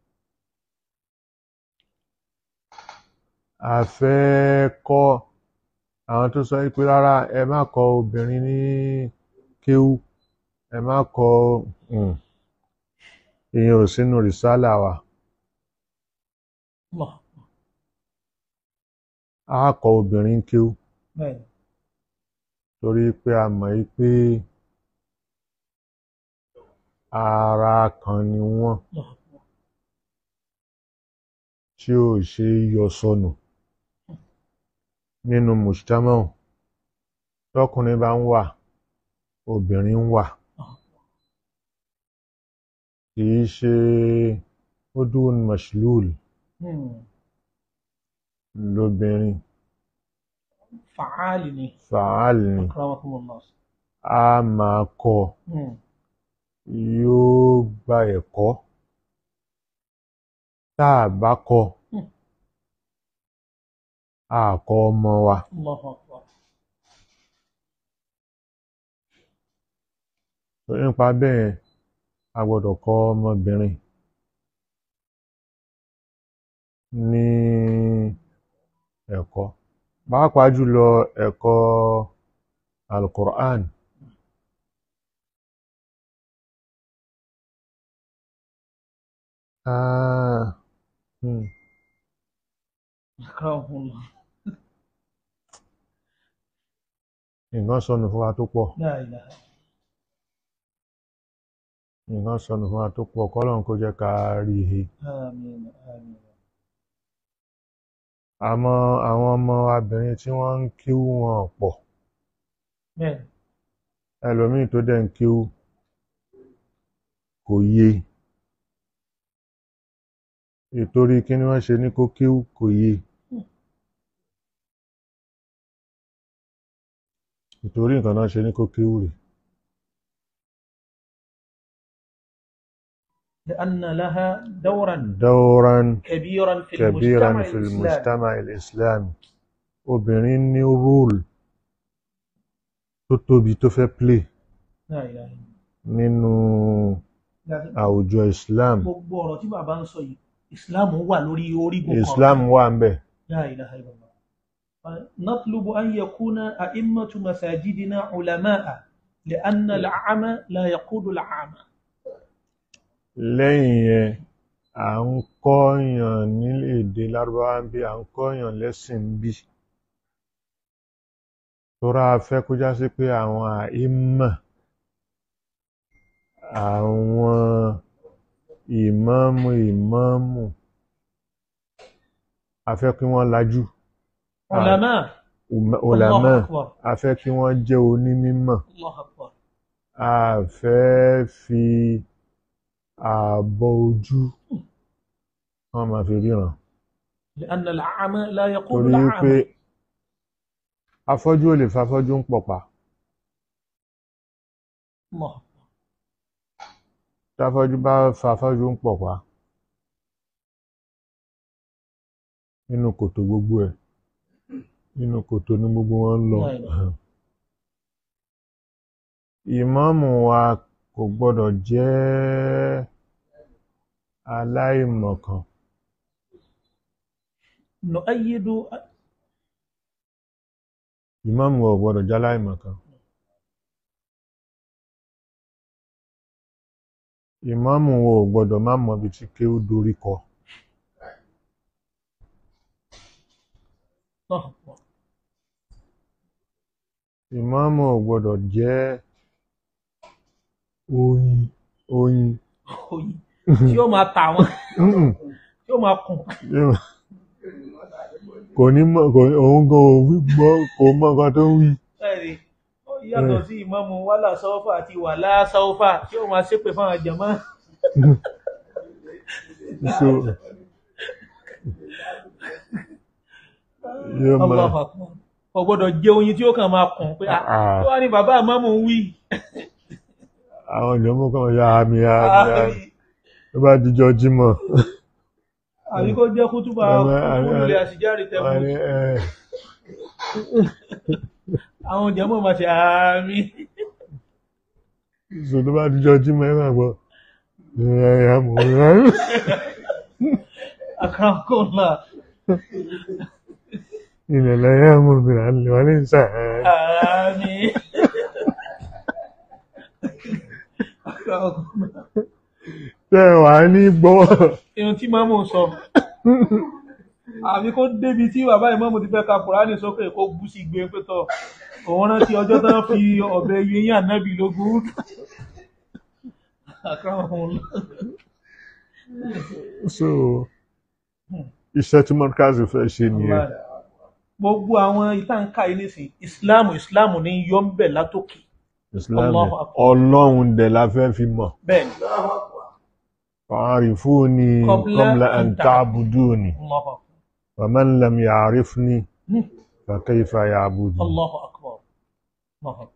a fẹ́ kọ́ àwọn tó sọ pé rárá ẹ má kọ́ obìnrin ní kéwú ẹ má kọ́ um, ìyẹn ò sínú rìsálà wa الله a kọ́ obìnrin kéwú بين torí pé a mọ̀ yí pé ara kan ni wọ́n الله tí ò ṣe é yọ sọnù nínú mùsítámọ̀ tọkùnrin bá ń wà obìnrin ń wà kì í ṣe udun mashlul مم. lóbìnrin فعال fàál ni أكرمكم الله a máa kọ́ مم. yóò gba ẹ̀kọ́ tá a bá kọ́ Hmm. a kọ́ ọmọ wa الله أكبر nípa bẹ́ẹ̀ a gbọ́dọ̀ kọ́ ọmọbìnrin ní ẹ̀kọ́ pàápàá jùlọ ẹ̀kọ́ alukur'an Ah, hmm. Akramakumullah. nǹkan sọnù fún wa tó pọ̀ La ilaha. nǹkan sọnù fún wa tó pọ̀ kọ́lọ́n kó jẹ́ ká rí i he Àmín. Àmín. àmọ́ àwọn ọmọ abìnrin tí wọ́n ń kíwú wọn pọ̀ Bẹ́ẹ̀ni. ẹlòmíì tó dẹ̀ ń kíwú kò yé ìtorí kí ni wọ́n ṣe ní kó kíwú kò yé ìtorí nǹkan náà ṣe ní kó kíwú rè لأن لها دورا دورا كبيرا في كبيرا المجتمع في الإسلامي المجتمع الإسلامي obìnrin ní rúùlù tó tóbi tó fẹ́ play لا إله إلا nínú الله àwùjọ Islam gbogbo ọ̀rọ̀ tí bàbá ń sọ yìí ìsìláàmù wà lórí orígun kan Islam wà ń bẹ̀ لا إله إلا الله نطلب أن يكون أئمة مساجدنا علماء لأن الأعمى لا يقود الأعمى lẹ́yìn yẹn à ń kọ́yàn nílé èdè lárúbáwá ń bí à ń kọ́yàn lẹ́sìn ń bí tóra fẹ́ kó já sí pé àwọn àìmọ̀ àwọn ìmáàmù ìmáàmù a fẹ́ kí wọ́n lajú علماء ulama الله أكبر a fẹ́ kí wọ́n jẹ́ onímímọ̀ الله أكبر a fẹ́ fi ààbọ̀ ojú wọ́n máa fi ríran لأن الأعمى لا يقود torí pé الأعمى afọ́jú ò lè fafọ́jú ń pọ̀pá الله táfọ́jú bá fafọ́jú ń pọ̀pá nínú kòtò gbogbo ẹ̀ nínú kòtò ní gbogbo wọn ń lọ Right. ìmáàmù wa kò gbọ́dọ̀ jẹ́ aláìmọ̀kan نؤيد ìmáàmù wa ò gbọ́dọ̀ jẹ́ aláìmọ̀kan ìmáàmù wa ò gbọ́dọ̀ má mọ ibi tí kéwú dorí kọ الله أكبر ìmáàmù ò gbọ́dọ̀ jẹ́ oyin oyin oyin tí ó máa tà wọ́n Mm-mm. tí ó máa kùn kò ní mọ̀ kò òun gan ò wí gbọ́ kò mọ nǹkan tó ń wí ẹ̀rí ó yàtọ̀ sí ìmáàmù wàhálà sáwọ́fà àti wàhálà sáwọ́fà tí ó máa ṣépè fáwọn jàmá so yóò máa Allahu Akbar kò gbọ́dọ̀ jẹ́ oyin tí ó kàn máa kùn pé ah Ah. tó wá ní bàbá ìmáàmù ń wí àwọn ìjọmọ kan ya àmì àmì àmì àbí tó bá dijọ́ jímọ̀ àbí kó jẹ́ kútúbà Àmì- àmì- kútúbùlẹ̀ àṣìjáre wọ́n tẹ̀mú ní ẹ àwọn jàmá máa ṣe àmì so tó bá dijọ́ jímọ̀ ẹ máa gbọ́ ẹ ẹ mọ̀ ẹ àkàràkọ́lá ilẹ̀ lẹ́yìn àmọ̀ obìnrin àlè wọn ní sàn àmì àkàràkọ́lá tẹ́ ẹ wà ní gbọ́ ohun tí máàmù sọ àbí kó débi tí bàbá ìmáàmù ti fẹ́ ka kùránì sókè kó bú sí gbé pé tọ̀ òun rántí ọjọ́ tán fi ọ̀bẹ yẹyìn ànábì lógún Akramakumullah. so iṣẹ́ tí mọ́dúkásì fẹ́ ṣe nìyẹn gbogbo àwọn ìtànká yìí nísìn ìsìláàmù ìsìláàmù ní yọ ń bẹ̀ látòkè Islam Allahu Akbar. ọlọ́run dẹ̀ la fẹ́ fi mọ̀ bẹ́ẹ̀ ni fa'arifuni Qabla qabla an an ta'buduni Allahu Akbar. wa man lam ya'rifni Hmm. fa kayfa ya'buduni Allahu Akbar. Allahu Akbar.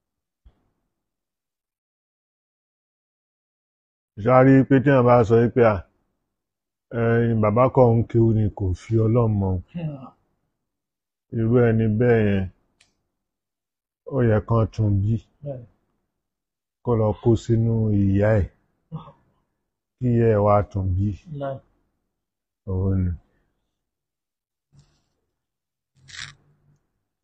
ṣáárí pé tí wọ́n bá sọ pé à ẹ̀yin bàbá kan ń kéwú ni kò fi ọlọ́run mọ̀ Hmm. irú ẹni bẹ́ẹ̀ yẹn ó yẹ kán tún bí Bẹ́ẹ̀ ni. kó lọ kó sínú ìyá ẹ̀ kí ìyá ẹ̀ wá tún bí Náà. òun ni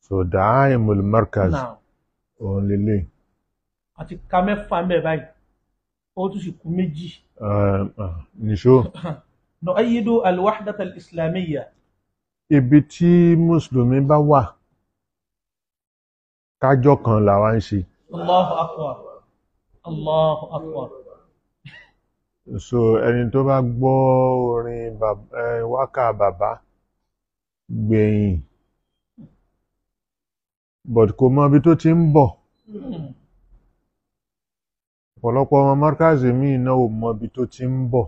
so da'aimul markaz náà òun lélẹ̀ àti ka mẹ́fà ń bẹ̀ báyìí ó tún sì kú méjì Eh, ah, nìṣó nu'ayyidu al-wahdata al-islamiyya ibi tí mùsùlùmí bá wà kájọ kan làwa ń ṣe Allahu akbar Allahu akbar so ẹni tó bá gbọ́ orin bàb- eh, wákà bàbá gbẹ̀yìn but kò mọ ibi tó ti ń bọ̀ Hmm. ọ̀pọ̀lọpọ̀ ọmọ márkàzì míì náà ò mọ ibi tó ti ń bọ̀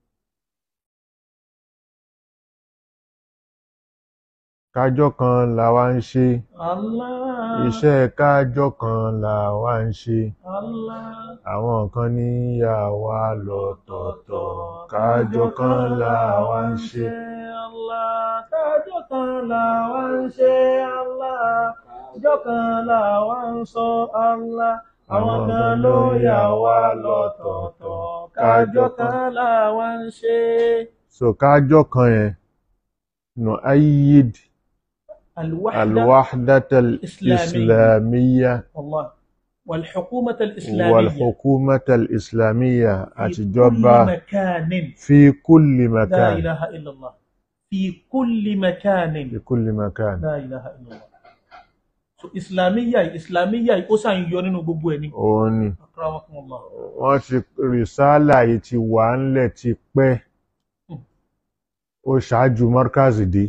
kájọ kan làwa ń ṣe Allah iṣẹ́ kájọ kan làwa ń ṣe Allah àwọn kan ní yà wá lọ́tọ̀ọ̀tọ̀ kájọ kan làwa ń ṣe Allah kájọ kan làwa ń ṣe Allah kájọ kan làwa ń sọ Allah àwọn kan ló yà wá lọ́tọ̀ọ̀tọ̀ kájọ kan làwa ń ṣe. so kájọ kan yẹn nù ayyid الوحدة الوحدة الإسلامية والله والحكومة الإسلامية والحكومة الإسلامية في كل أتجوبة مكان في كل لا مكان إله إلا الله في كل مكان في كل مكان لا إله إلا الله so islamiyya islamiyya ó sàn yọ nínú gbogbo ẹ̀ ní òun ni akramakumullah wọ́n ti rìsálà yìí ti wà ńlẹ̀ ti pẹ́ ó ṣáájú mọ́rkàzì dé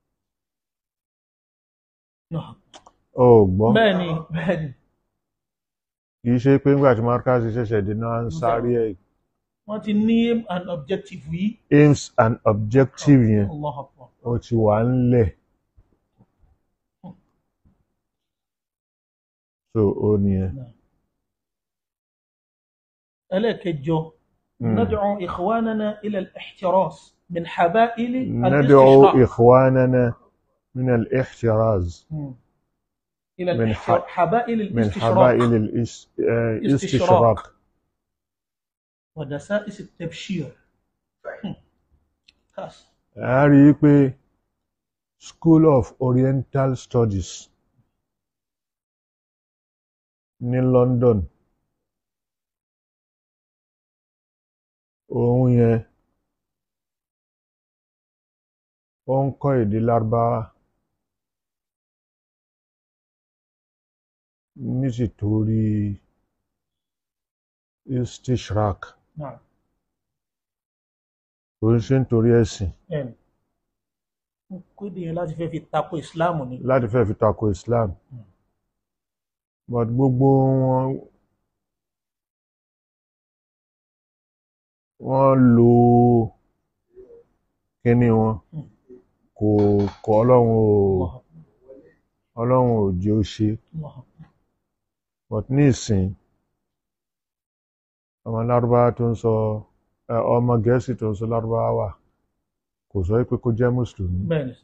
Náà. ó gbọ́ bẹ́ẹ̀ ni bẹ́ẹ̀ ni kì í ṣe pé nígbà tí mọ́rkàzì ṣẹ̀ṣẹ̀ dé náà ń sáré ẹ̀ wọ́n ti ní aim and objective yìí aims and objective yẹn allah akbar ó ti wà ńlẹ̀ so ó nìyẹn. ẹlẹ́ẹ̀kẹjọ Mm. ندعو إخواننا إلى الاحتراس من حبائل ندعو الاستشراق إخواننا من الاحتراز مم. إلى من الاحتر... ح- حبائل من الاستشراق حبائل الاس- آه، الاستشراق ودسائس التبشير هم. كاس a rí i pé School of Oriental Studies ní London òun yẹn ó ń kọ́ èdè Lárúbáwá nítorí istishraq نعم kò ń ṣe nítorí ẹ̀sìn ẹn kéde yẹn láti fẹ́ fi tako ìsìláàmù ni láti fẹ́ fi tako Islam but gbogbo wọn wọ́n lo kíní wọn kò kọ́ ọlọ́run ò Allah ọlọ́run ò jẹ́ ó ṣe Allah but ní ìsìn ọmọ lárúbáwá tó ń sọ ẹ, ọmọ gẹ̀ẹ́sì tó ń sọ lárúbáwá wà kò sọ pé kó jẹ́ mùsùlùmí bẹ́ẹ̀ ni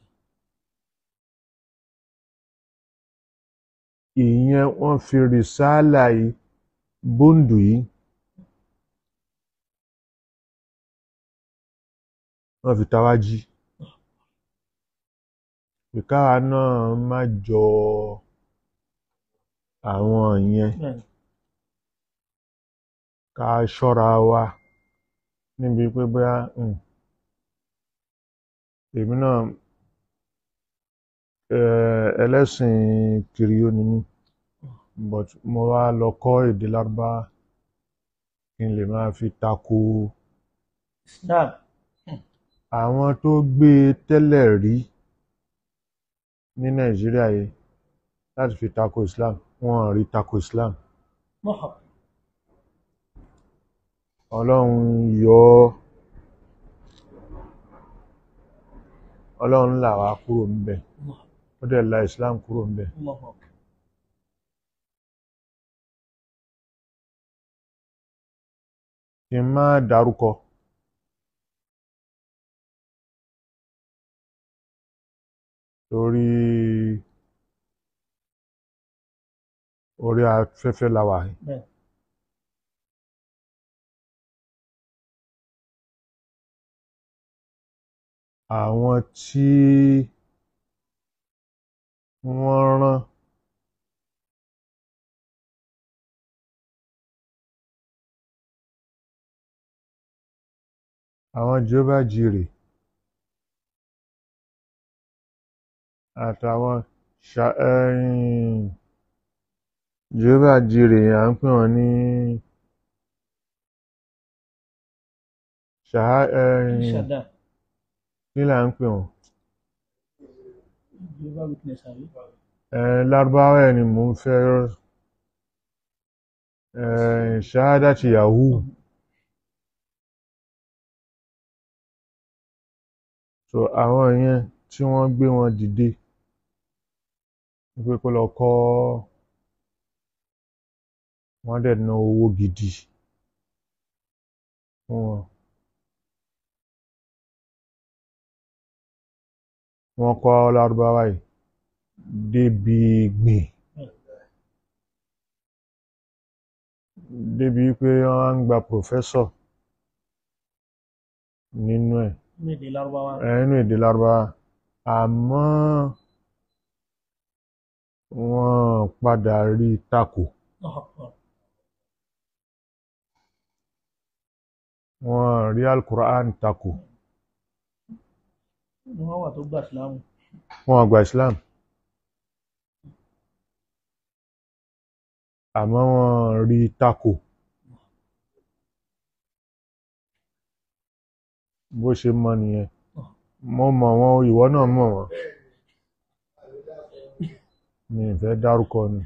ìyẹn wọ́n fi rìsáàlà yìí bóńdù yìí wọ́n fi tawá jí ìkáwa náà má jọ àwọn yẹn bẹ́ẹ̀ ni ká ṣọ́ra wa níbi pé bóyá um, èmi náà eh, ẹlẹ́sìn kìrìyó ni mí but mo wá lọ kọ́ èdè lárúbáwá kí n lè máa fi tako islam àwọn tó gbé e tẹ́lẹ̀ rí ní nàìjíríà yìí láti fi tako islam wọn ò rí tako islam mọ́hà ọlọ́run yọ ọ́ ọlọ́run là wá kúrò ńbẹ̀ Allah ó dẹ̀ la islam kúrò ńbẹ̀ Allah kí n má dárúkọ torí orí afẹ́fẹ́ la wà yìí. bẹ́ẹ̀ àwọn tí wọ́n rán àwọn Jehovah Jireh àtàwọn ṣà- ẹ̀yìn Jehovah Jireh à ń pè wọ́n ní ṣàhá ẹ̀yìn ṣàdá kí là ń pè wọ́n Jehovah Witness àbí ẹ̀ lárúbáwá ẹ̀ ni mò ń fẹ́ ẹ̀ ṣahadati Yahoo so àwọn yẹn tí wọ́n gbé wọn dìde wípé kó lọ kọ́ wọ́n dẹ̀ ná owó gidi fún wọn wọ́n kọ́ lárúbáwá yìí débi gbìn débi pé wọ́n á ń gba pòfẹ́sọ̀ nínú ẹ̀ ní èdè lárúbáwá ẹ̀ nínú èdè lárúbáwá àmọ́ wọ́n padà rí i takò Ọ̀pọ̀. wọ́n rí alukur'an takò ni wọ́n wà tó gbà sílámù wọ́n gba islam àmọ́ wọ́n rí i takò bó ṣe mọ nìyẹn mo mọ̀ wọ́n ìwọ náà mọ̀ wọ́n mi ì fẹ́ dárúkọ ni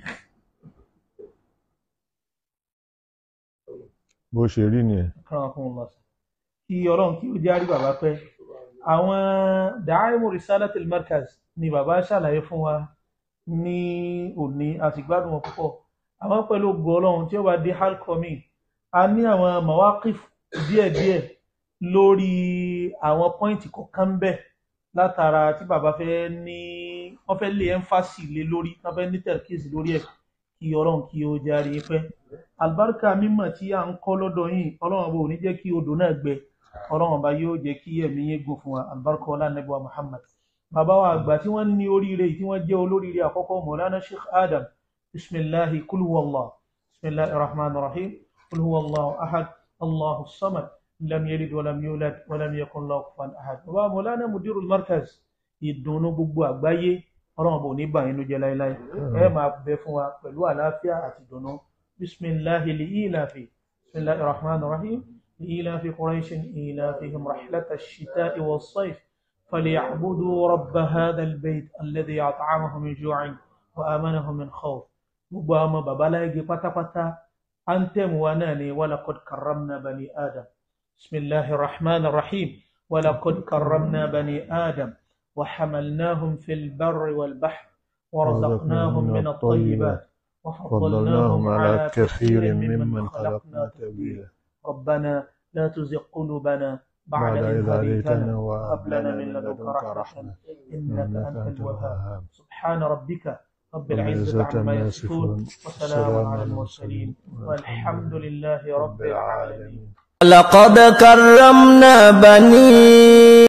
bó ṣe rí nìyẹn kọ́ra fún un lọ́sàn kí ọlọ́run kí ó járí bàbá pẹ́ àwọn dàáìmù risalatil markaz ni bàbá ṣàlàyé fún wa ní òní àti gbádùn wọn púpọ̀ àwọn pẹ̀lú ògo ọlọ́run tí ó bá dé halkomi a ní àwọn mawakif díẹ̀díẹ̀ lórí àwọn pọ́ìntì kọ̀ọ̀kan ń bẹ látara tí bàbá fẹ́ ní wọ́n fẹ́ lé ẹ́ńfàsì lé lórí wọ́n fẹ́ ní tẹ̀kíìsì lórí ẹ̀ kí ọlọ́run kí ó járe pẹ́ àlùbáríkà mímọ̀ tí à ń kọ́ lọ́dọ̀ yìí ọlọ́run ọba ò ní jẹ́ kí odò náà gbẹ ọlọ́run ọba yóò jẹ́ kí ẹ̀mí yín gùn fún wa àlùbáríkà ọlá nẹ́bí wa muhammad bàbá wa àgbà tí wọ́n ní oríire tí wọ́n jẹ́ olóríire àkọ́kọ́ mọ̀lánà sheikh adam bisimilahi kulhuwallah bisimilahi rahman rahim kulhuwallah ahad allahu samad lam yalid walam yulad walam yakun lahu kufuwan ahad bàbá mọ̀lánà mudirul markaz ìdùnnú gbogbo àgbáyé ọlọ́run ọba ò ní bà yín ló jẹ́ láéláé ẹ máa bẹ fún wa pẹ̀lú àlàáfíà àti ìdùnnú بسم الله لإيلاف بسم الله الرحمن الرحيم لإيلاف قريش إيلافهم رحلة الشتاء والصيف فليعبدوا رب هذا البيت الذي أطعمهم من جوع وآمنهم من خوف مباما ببلاغ پتا پتا أنتم وناني ولقد كرمنا بني آدم بسم الله الرحمن الرحيم ولقد كرمنا بني آدم وحملناهم في البر والبحر ورزقناهم من الطيبات فضلناهم على كثير ممن خلقنا تبديلا ربنا لا تزغ قلوبنا بعد بعد إذ إذ هديتنا هديتنا وهب لنا من لدنك لدنك رحمة إنك إنك أنت أنت الوهاب الوهاب سبحان ربك رب رب العزة العزة عما عما يصفون يصفون وسلام على المرسلين والحمد لله رب العالمين لقد كرمنا بني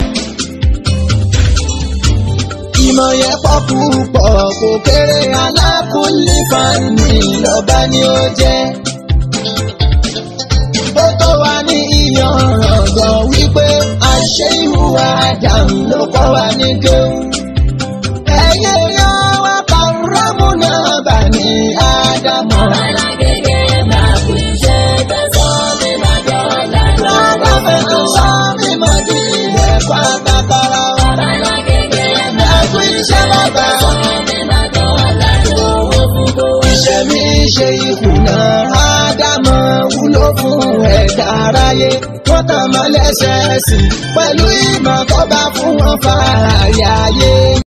ìmọ̀ yẹn pọ̀ púpọ̀ kò kéré alákùnlé fani lọ́ba ni ó jẹ́. ó tó wá ní ìyànràn gan wípé àṣẹ ìhùwà àdàmú ló kọ́ wa ní kéwù. ẹ̀yẹ yọ wá kàrámù náà bà ní ádámọ̀. Lọ́dọ̀ fẹ́ tó sọ mímọ́ di ẹ̀kọ́ àtàkàrà wa. Ẹ̀kú iṣẹ́ bàbá. Iṣẹ́ mi ṣe ìkùnà Ádámọ̀ wúlò fún ẹ̀dá aráyé. Wọ́n tàn mọ́ lẹ́sẹ̀ẹ́sì pẹ̀lú ìmọ̀ tó bá fún wọn fààyè ayé.